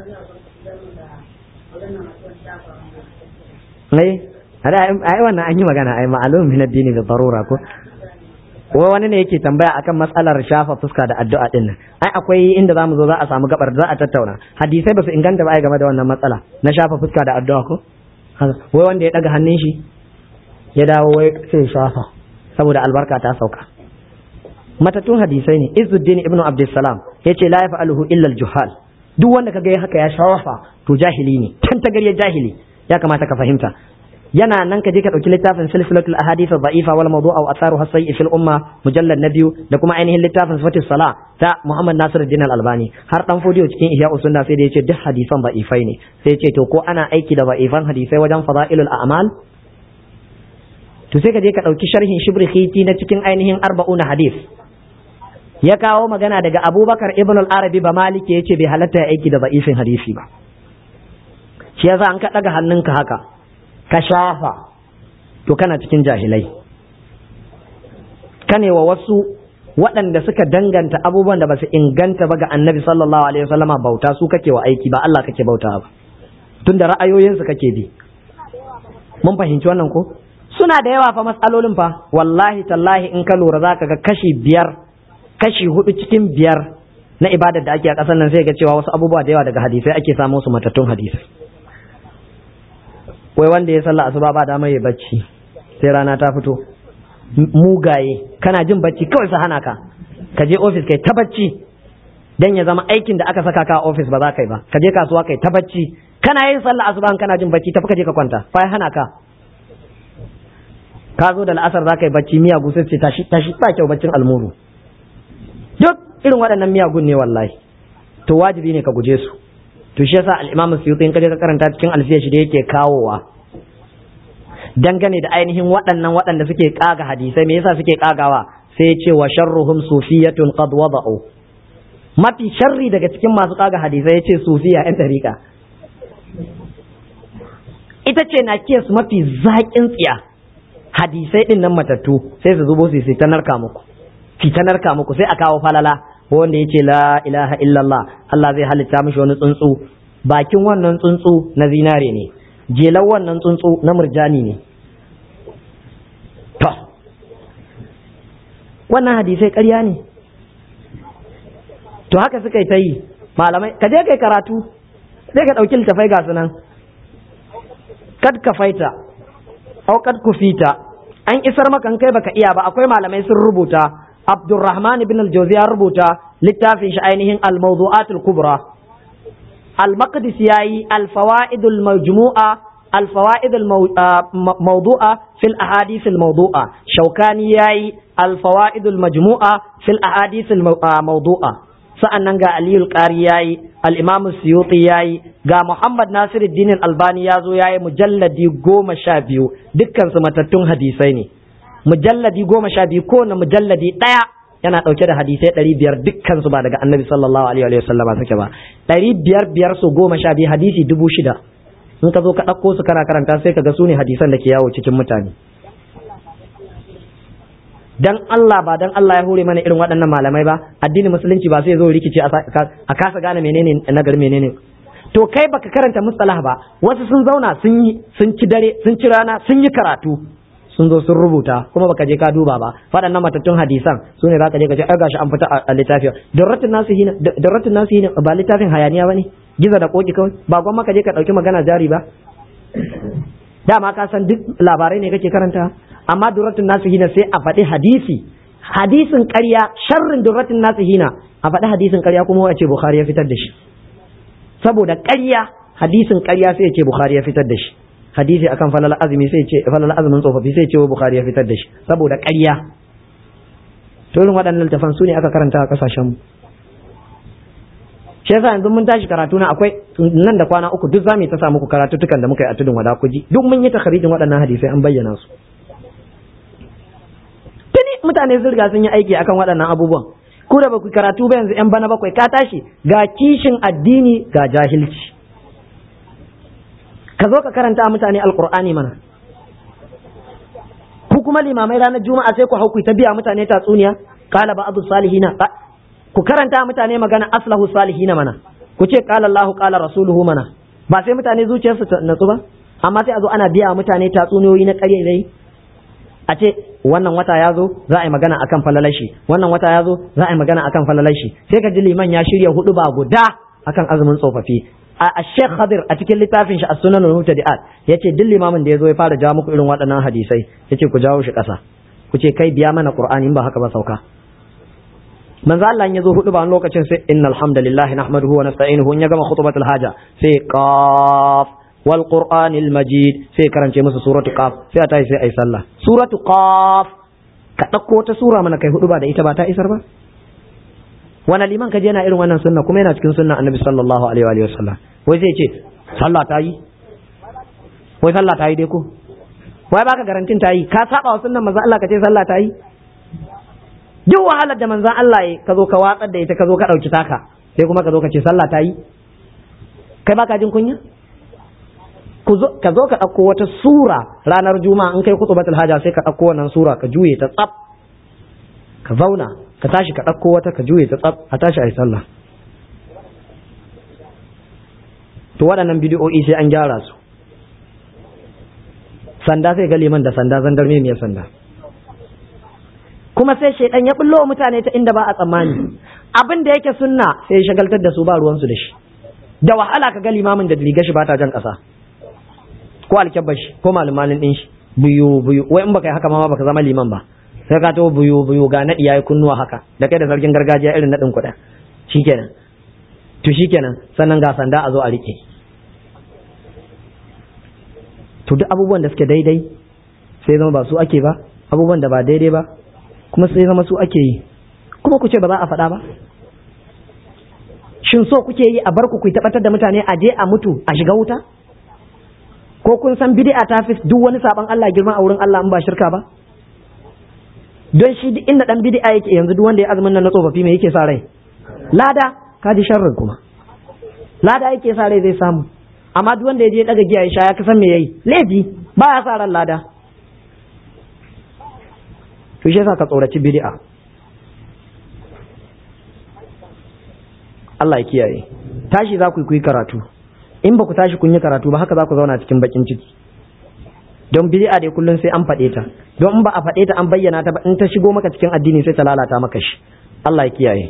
ai ai wannan an yi magana ai ma'alum min addini da darura ko wai wani ne yake tambaya akan matsalar shafa fuska da addu'a din nan ai akwai inda zamu zo za a samu gabar za a tattauna hadisai ba su inganta ba ai game da wannan matsala na shafa fuska da addu'a ko wai wanda ya daga hannun shi ya dawo wai sai shafa saboda albarka ta sauka matatun hadisai ne izuddin ibnu abdussalam yace la yaf'aluhu illa al-juhal duk wanda kaga ya haka ya shawafa to jahili ne tan tagariyar jahili ya kamata ka fahimta yana nan ka je ka dauki littafin silsilatul ahadith dha'ifa wal mawdu'a wa atharuha sayyi fil umma mujallad na biyu da kuma ainihin littafin sifatis sala ta Muhammad Nasiruddin al-Albani har dan fodiyo cikin ihya usunna sai da yace duk hadisan dha'ifai ne sai yace to ko ana aiki da dha'ifan hadisai wajen fada'ilul a'mal to sai ka je ka dauki sharhin shibri khiti na cikin ainihin arba'una hadith ya kawo magana daga Abubakar ibn al-Arabi ba Maliki yace bai halatta ya aiki da dha'ifin hadisi ba shi yasa an ka daga hannunka haka ka shafa to kana cikin jahilai kane wa wasu waɗanda suka danganta abubuwan da ba su inganta ba ga annabi sallallahu alaihi wasallama bauta su kake wa aiki ba Allah kake bauta ba tunda ra'ayoyinsu kake bi mun fahimci wannan ko suna da yawa fa matsalolin fa wallahi tallahi in ka lura zaka ga kashi biyar kashi hudu cikin biyar na ibadar da ake a ƙasar nan sai ga cewa wasu abubuwa da yawa daga hadisai ake samu su matattun hadisai wai wanda ya sallah asuba ba dama ya bacci sai rana ta fito mugaye kana jin bacci kawai su hana ka ka je ofis kai ta bacci dan ya zama aikin da aka saka ka a ofis ba za ka yi ba ka je kasuwa kai ta bacci kana yin sallah asuba kana jin bacci tafi ka je ka kwanta fa ya hana ka ka zo da la'asar za ka yi bacci miyagu sai ce tashi tashi ba kyau baccin almuru duk irin waɗannan miyagun ne wallahi to wajibi ne ka guje su to shi yasa al-Imam Suyuti in kaje ka karanta cikin alfiya shi da yake kawowa dangane da ainihin waɗannan waɗanda suke kaga hadisai me yasa suke kagawa sai ya ce wa sharruhum sufiyatun qad wada'u mafi sharri daga cikin masu kaga hadisai ya ce sufiya yan dariƙa ita ce na su mafi zaƙin tsiya hadisai din nan matattu sai su zubo su sai ta narka muku fi ta narka muku sai a kawo falala wanda ya ce la ilaha illallah Allah zai halitta mishi wani tsuntsu bakin wannan tsuntsu na zinare ne jelan wannan tsuntsu na murjani ne to wannan hadisai ƙarya ne to haka suka yi ta yi malamai ka je kai karatu sai ka ɗauki littafai ga sunan kad ka faita au kad kufita an isar maka kai baka iya ba akwai malamai sun rubuta Abdurrahman ibn al-Jawzi ya rubuta littafin shi ainihin al-mawdu'at al-kubra al-Maqdisi yayi al-fawaid al-majmu'a al-fawaid al-mawdu'a fil ahadith al-mawdu'a Shawkani yayi al-fawaid al-majmu'a fil ahadith al-mawdu'a sa'annan ga Aliyu al-Qari yayi al-Imam Suyuti yayi ga Muhammad Nasiruddin al-Albani yazo yayi mujalladi goma sha biyu dukkan su matattun hadisai ne mujalladi goma sha biyu kowane mujalladi ɗaya yana ɗauke da hadisai ɗari biyar dukkan su ba daga annabi sallallahu alaihi wa sallama suke ba ɗari biyar biyar su goma sha biyu hadisi dubu shida in ka zo ka ɗauko su kana karanta sai ka ga su ne hadisan da ke yawo cikin mutane dan Allah ba dan Allah ya hore mana irin waɗannan malamai ba addinin musulunci ba sai zo rikice a kasa gane menene nagar menene to kai baka karanta mustalah ba wasu sun zauna sun yi sun ci dare sun ci rana sun yi karatu sun zo sun rubuta kuma baka je ka duba ba waɗannan matattun hadisan su ne zaka je ka ce ai gashi an fita a littafi darratun nasu hina darratun nasu hina ba littafin hayaniya bane giza da koki kawai ba gwamma ka je ka dauki magana jari ba dama ka san duk labarai ne kake karanta amma durratun nasu hina sai a faɗi hadisi hadisin ƙarya sharrin durratun nasu hina a faɗi hadisin ƙarya kuma wace bukhari ya fitar da shi saboda ƙarya hadisin ƙarya sai ya ce bukhari ya fitar da shi hadisi akan falal azumi sai ce falal azumin tsofaffi sai ce bukhari ya fitar da shi saboda ƙarya to irin waɗannan littafan su ne aka karanta a ƙasashen mu shi yasa yanzu mun tashi karatu na akwai nan da kwana uku duk zamu ta sa muku karatutukan da muka yi a tudun wada kuji duk mun yi takharijin waɗannan hadisai an bayyana su tuni mutane sun riga sun yi aiki akan waɗannan abubuwan ku da baku karatu ba yanzu yan bana bakwai ka tashi ga kishin addini ga jahilci ka zo ka karanta mutane alqur'ani mana ku kuma limamai ranar juma'a sai ku hau ku ta biya mutane tatsuniya qala ba'dhu salihina ku karanta mutane magana aslahu salihina mana ku ce qala Allahu qala rasuluhu mana ba sai mutane zuciyarsu ta natsu ba amma sai a zo ana biya mutane tatsuniyoyi na ƙarya dai a ce wannan wata ya zo za a yi magana akan falalashi wannan wata ya zo za a yi magana akan falalashi sai ka ji liman ya shirya hudu ba guda akan azumin tsofaffi a Sheikh Khadir a cikin littafin shi As-Sunan al-Mubtadi'at yace duk limamin da yazo ya fara jawo muku irin waɗannan hadisai yace ku jawo shi ƙasa ku ce kai biya mana Qur'ani in ba haka ba sauka manzo Allah ya zo hudu ba wani lokacin sai innal hamdalillahi nahmaduhu wa nasta'inuhu in ya gama khutbatul haja sai qaf wal qur'anil majid sai karance musu suratu qaf sai a tashi sai ai sallah suratu qaf ka dauko ta sura mana kai hudu ba da ita ba ta isar ba wani liman ka je yana irin wannan sunna kuma yana cikin sunna annabi sallallahu alaihi wa sallam wai sai ce sallah ta yi wai sallah ta yi dai ko wai baka garantin ta yi ka saba wa sunnan manzo Allah ka ce sallah ta yi duk wahalar da manzon Allah ya ka zo ka watsar da ita ka zo ka dauki taka sai kuma ka zo ka ce sallah ta yi kai baka jin kunya ka zo ka ɗauko wata sura ranar juma'a in kai kutubatul haja sai ka ɗauko wannan sura ka juye ta tsaf ka zauna ka tashi ka ɗauko wata ka juye ta tsaf a tashi a yi sallah to waɗannan bidiyo'i sai an gyara su sanda sai ga liman da sanda zandar mai sanda kuma sai shaidan ya bullo mutane ta inda ba a tsammani abin da yake sunna sai ya shagaltar da su ba ruwansu da shi da wahala ka ga limamin da riga shi ba ta jan ƙasa ko alkyabbar shi ko malumalin ɗin shi buyu buyu wai in baka yi haka ma baka zama liman ba sai ka to buyu buyu ga naɗi yayi kunnuwa haka da kai da sarkin gargajiya irin naɗin kuɗa shikenan to shikenan sannan ga sanda a zo a rike to duk abubuwan da suke daidai sai zama ba su ake ba abubuwan da ba daidai ba kuma sai zama su ake yi kuma ku ce ba za a faɗa ba shin so kuke yi a bar ku ku tabbatar da mutane a je a mutu a shiga wuta ko kun san bid'a ta fi duk wani saban Allah girma a wurin Allah in ba shirka ba don shi duk inda dan bid'a yake yanzu duk wanda ya azumin nan na tsofaffi me yake sa rai lada ka ji sharrin kuma lada yake sa rai zai samu amma duk wanda ya je daga giya ya sha ya kasan me yayi laifi ba ya sa ran lada to shi yasa ka tsoraci bid'a Allah ya kiyaye tashi za ku yi karatu in ba ku tashi kun yi karatu ba haka za ku zauna cikin bakin ciki don bid'a dai kullum sai an faɗe ta don in ba a faɗe ta an bayyana ta ba in ta shigo maka cikin addini sai ta lalata maka shi Allah ya kiyaye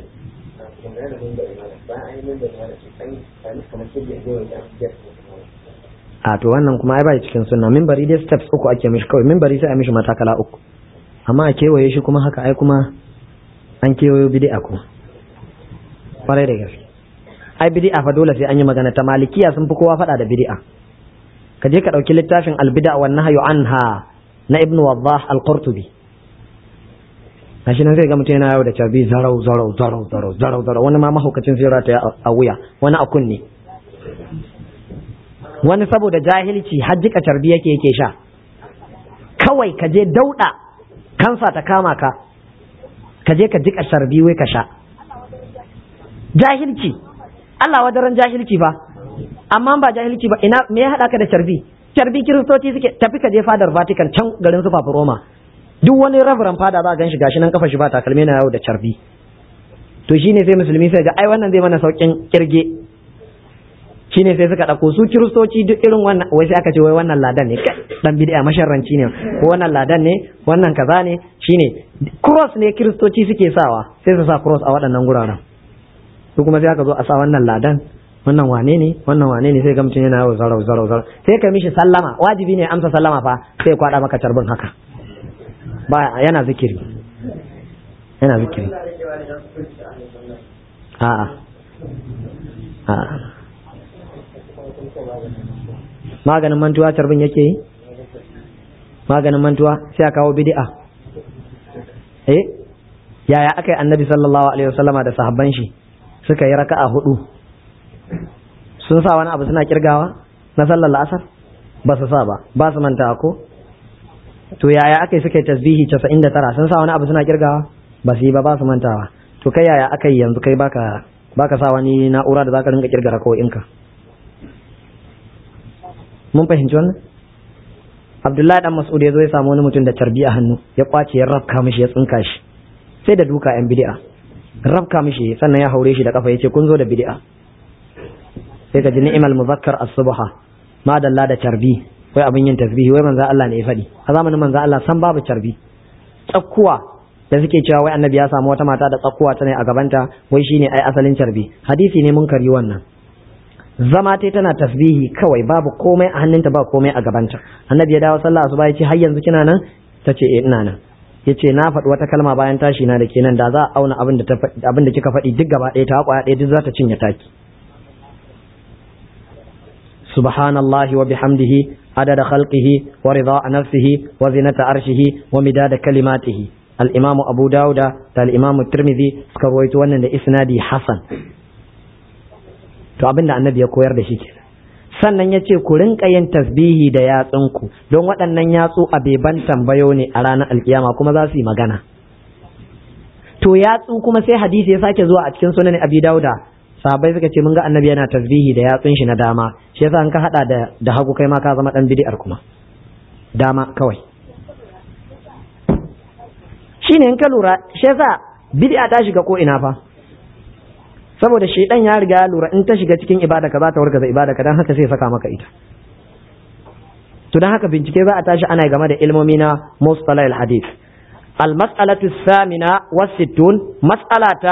a to wannan kuma ai bai cikin sunna minbari dai steps uku ake mishi kawai minbari sai a mishi matakala uku amma a kewaye shi kuma haka ai kuma an kewayo bid'a kuma kwarai da gaske ai bid'a fa dole sai an yi magana ta malikiya sun fi kowa faɗa da bid'a ka je ka ɗauki littafin albida wa nahyu anha na ibnu wadah al-qurtubi gashi nan zai ga mutum yana yau da cabi zarau zarau zarau zarau zarau zarau wani ma mahaukacin zai ta a wuya wani a kunne wani saboda jahilci hajjika carbi yake yake sha kawai ka je dauɗa kansa ta kama ka ka je ka jika carbi wai ka sha jahilci Allah wadaran jahilci fa amma ba jahilci ba ina me ya hada ka da carbi carbi kiristoci suke tafi ka je fadar Vatican can garin su Papa Roma duk wani reverend fada za gan shi gashi nan kafa shi ba takalmi na yau da carbi to shine sai musulmi sai ga ai wannan zai mana saukin kirge shine sai suka dauko su kiristoci duk irin wannan wai sai aka ce wai wannan ladan ne dan bid'a masharranci ne ko wannan ladan ne wannan kaza ne shine cross ne kiristoci suke sawa sai su sa cross a waɗannan guraren su kuma sai aka zo a sa wannan ladan wannan wane ne wannan wane ne sai ga mutum yana yawo zarau zarau zarau sai ka mishi sallama wajibi ne amsa sallama fa sai kwada maka carbin haka ba yana zikiri yana zikiri a'a a'a maganin mantuwa carbin yake yi maganin mantuwa sai a kawo bid'a eh yaya aka yi annabi sallallahu alaihi wasallama da sahabban shi suka yi raka'a hudu sun sa wani abu suna kirgawa na sallar la'asar ba su sa ba ba su manta ko to yaya aka yi suka yi tasbihi 99 sun sa wani abu suna kirgawa ba su yi ba ba su mantawa to kai yaya aka yi yanzu kai baka baka sa wani na'ura da zaka rinka kirga rakawoyinka mun fahimci wannan Abdullahi dan Mas'ud ya zo ya samu wani mutum da carbi a hannu ya kwace ya rafka mishi ya tsinka shi sai da duka yan bid'a rafka mishi sannan ya haure shi da kafa yace kun zo da bid'a sai ka ji ni'mal muzakkar as-subha ma dalla da carbi wai abin yin tasbihi wai manzo Allah ne ya faɗi a zamanin manzo Allah san babu carbi tsakkuwa da suke cewa wai annabi ya samu wata mata da tsakkuwa ta ne a gabanta wai shine ai asalin carbi hadisi ne mun kari wannan zama tai tana tasbihi kawai babu komai a hannunta ba komai a gabanta annabi ya dawo sallah asuba ya ce har yanzu kina nan ta ce eh ina nan ya ce na faɗi wata kalma bayan tashi na da kenan da za a auna abin da abin da kika faɗi duk gaba ɗaya ta kwaya ɗaya duk za ta cinye taki subhanallahi wa bihamdihi adada khalqihi wa rida nafsihi wa zinata arshihi wa midada kalimatihi al-imamu abu dauda da al-imamu tirmidhi suka rawaito wannan da isnadi hasan to abin da annabi ya koyar da shi kenan sannan ya ce ku rinka yin tasbihi da yatsunku don waɗannan yatsu a beban tambayo ne a ranar alkiyama kuma za su yi magana to yatsu kuma sai hadisi ya sake zuwa a cikin sunan abi dauda sahabbai suka ce mun ga annabi yana tasbihi da yatsun shi na dama shi yasa an ka hada da da hagu kai ma ka zama dan bid'ar kuma dama kawai shine in ka lura shi yasa bid'a ta shiga ko ina fa saboda shaidan ya riga ya lura in ta shiga cikin ibada ka za ta wargaza ibada ka dan haka sai saka maka ita to dan haka bincike za a tashi ana game da ilmomi na mustalah al-hadith al-mas'alatu thamina wa sittun mas'alata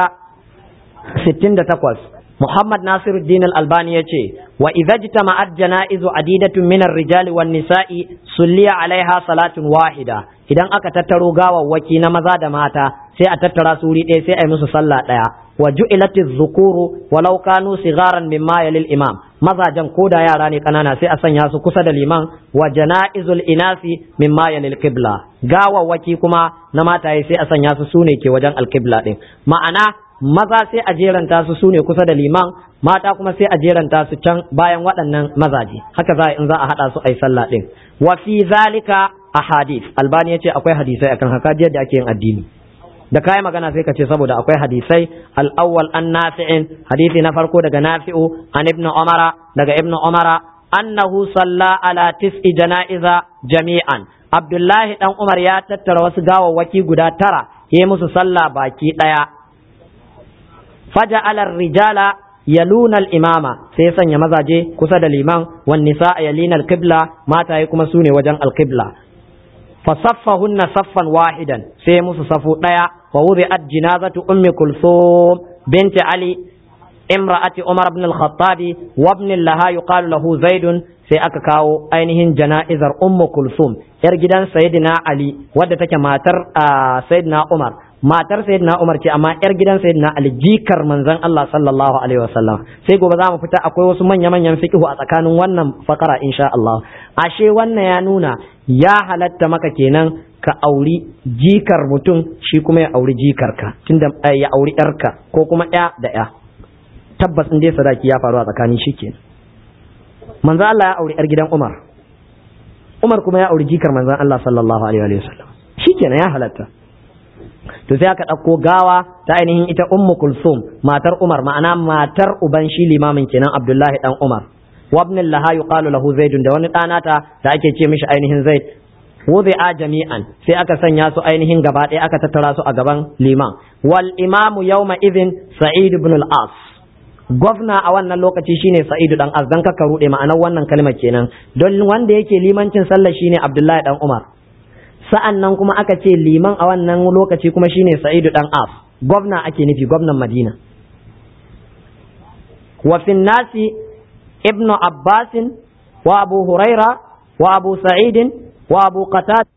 68 Muhammad Nasiruddin Al-Albani yace wa idza jitama'at janaizu adidatun min ar-rijali wan nisa'i sulliya alaiha salatun wahida idan aka tattaro gawawwaki na maza da mata sai a tattara su wuri ɗaya sai a yi musu sallah ɗaya wa ju'ilati dhukuru walau kanu sigaran mimma yalil imam mazajan ko da yara ne kanana sai a sanya su kusa da liman wa janaizul inasi mimma yalil qibla gawawwaki kuma na mataye sai a sanya su sune ke wajen alqibla din ma'ana maza sai a jeranta su sune kusa da liman mata kuma sai a jeranta su can bayan waɗannan mazaje haka za in za a haɗa su a yi sallah ɗin wa fi zalika ahadith albani ya ce akwai hadisai akan haka da ake yin addini da kai magana sai ka ce saboda akwai hadisai al-awwal an nafi'in hadisi na farko daga nafi'u an ibnu umara daga ibnu umara annahu salla ala tis'i janaiza jami'an abdullahi dan umar ya tattara wasu gawawwaki guda tara ya musu sallah baki daya faja'ala rijala yaluna al-imama sai sanya mazaje kusa da liman wan nisa yalina al-qibla mataye kuma sune wajen al-qibla fasaffahunna saffan wahidan sai musu safu daya wa wudi'at jinazatu ummi kulthum binti ali imra'ati umar ibn al-khattab wa ibn laha yuqalu lahu zaid sai aka kawo ainihin jana'izar ummu kulthum yar gidan sayyidina ali wadda take matar sayyidina umar matar sayyidina Umar ce amma yar gidan sayyidina Ali jikar manzon Allah sallallahu alaihi wasallam sai gobe za mu fita akwai wasu manya manyan fiqhu a tsakanin wannan fakara insha Allah ashe wannan ya nuna ya halatta maka kenan ka auri jikar mutum shi kuma ya auri jikar ka tunda ya auri yarka ko kuma ya da ya tabbas in dai sadaki ya faru a tsakanin shi kenan manzon Allah ya auri yar gidan Umar Umar kuma ya auri jikar manzon Allah sallallahu alaihi wasallam shikenan ya halatta to sai aka ɗauko gawa ta ainihin ita ummu kulsum matar umar ma'ana matar uban shi limamin kenan abdullahi dan umar wabnin laha yuqalu lahu zaidun da wani ɗanata da ake ce mishi ainihin zaid wudi'a jami'an sai aka sanya su ainihin gaba ɗaya aka tattara su a gaban liman wal imamu yawma idhin sa'id ibn al-as gwamna a wannan lokaci shine sa'idu dan as dan kaka rude ma'anar wannan kalmar kenan don wanda yake limancin sallah shine abdullahi dan umar sa'an nan kuma aka ce liman a wannan lokaci kuma shine sa'idu dan af gwamna ake nufi gwamnan madina wa fin nasi ibnu abbasin wa abu huraira wa abu sa'idin wa abu qatada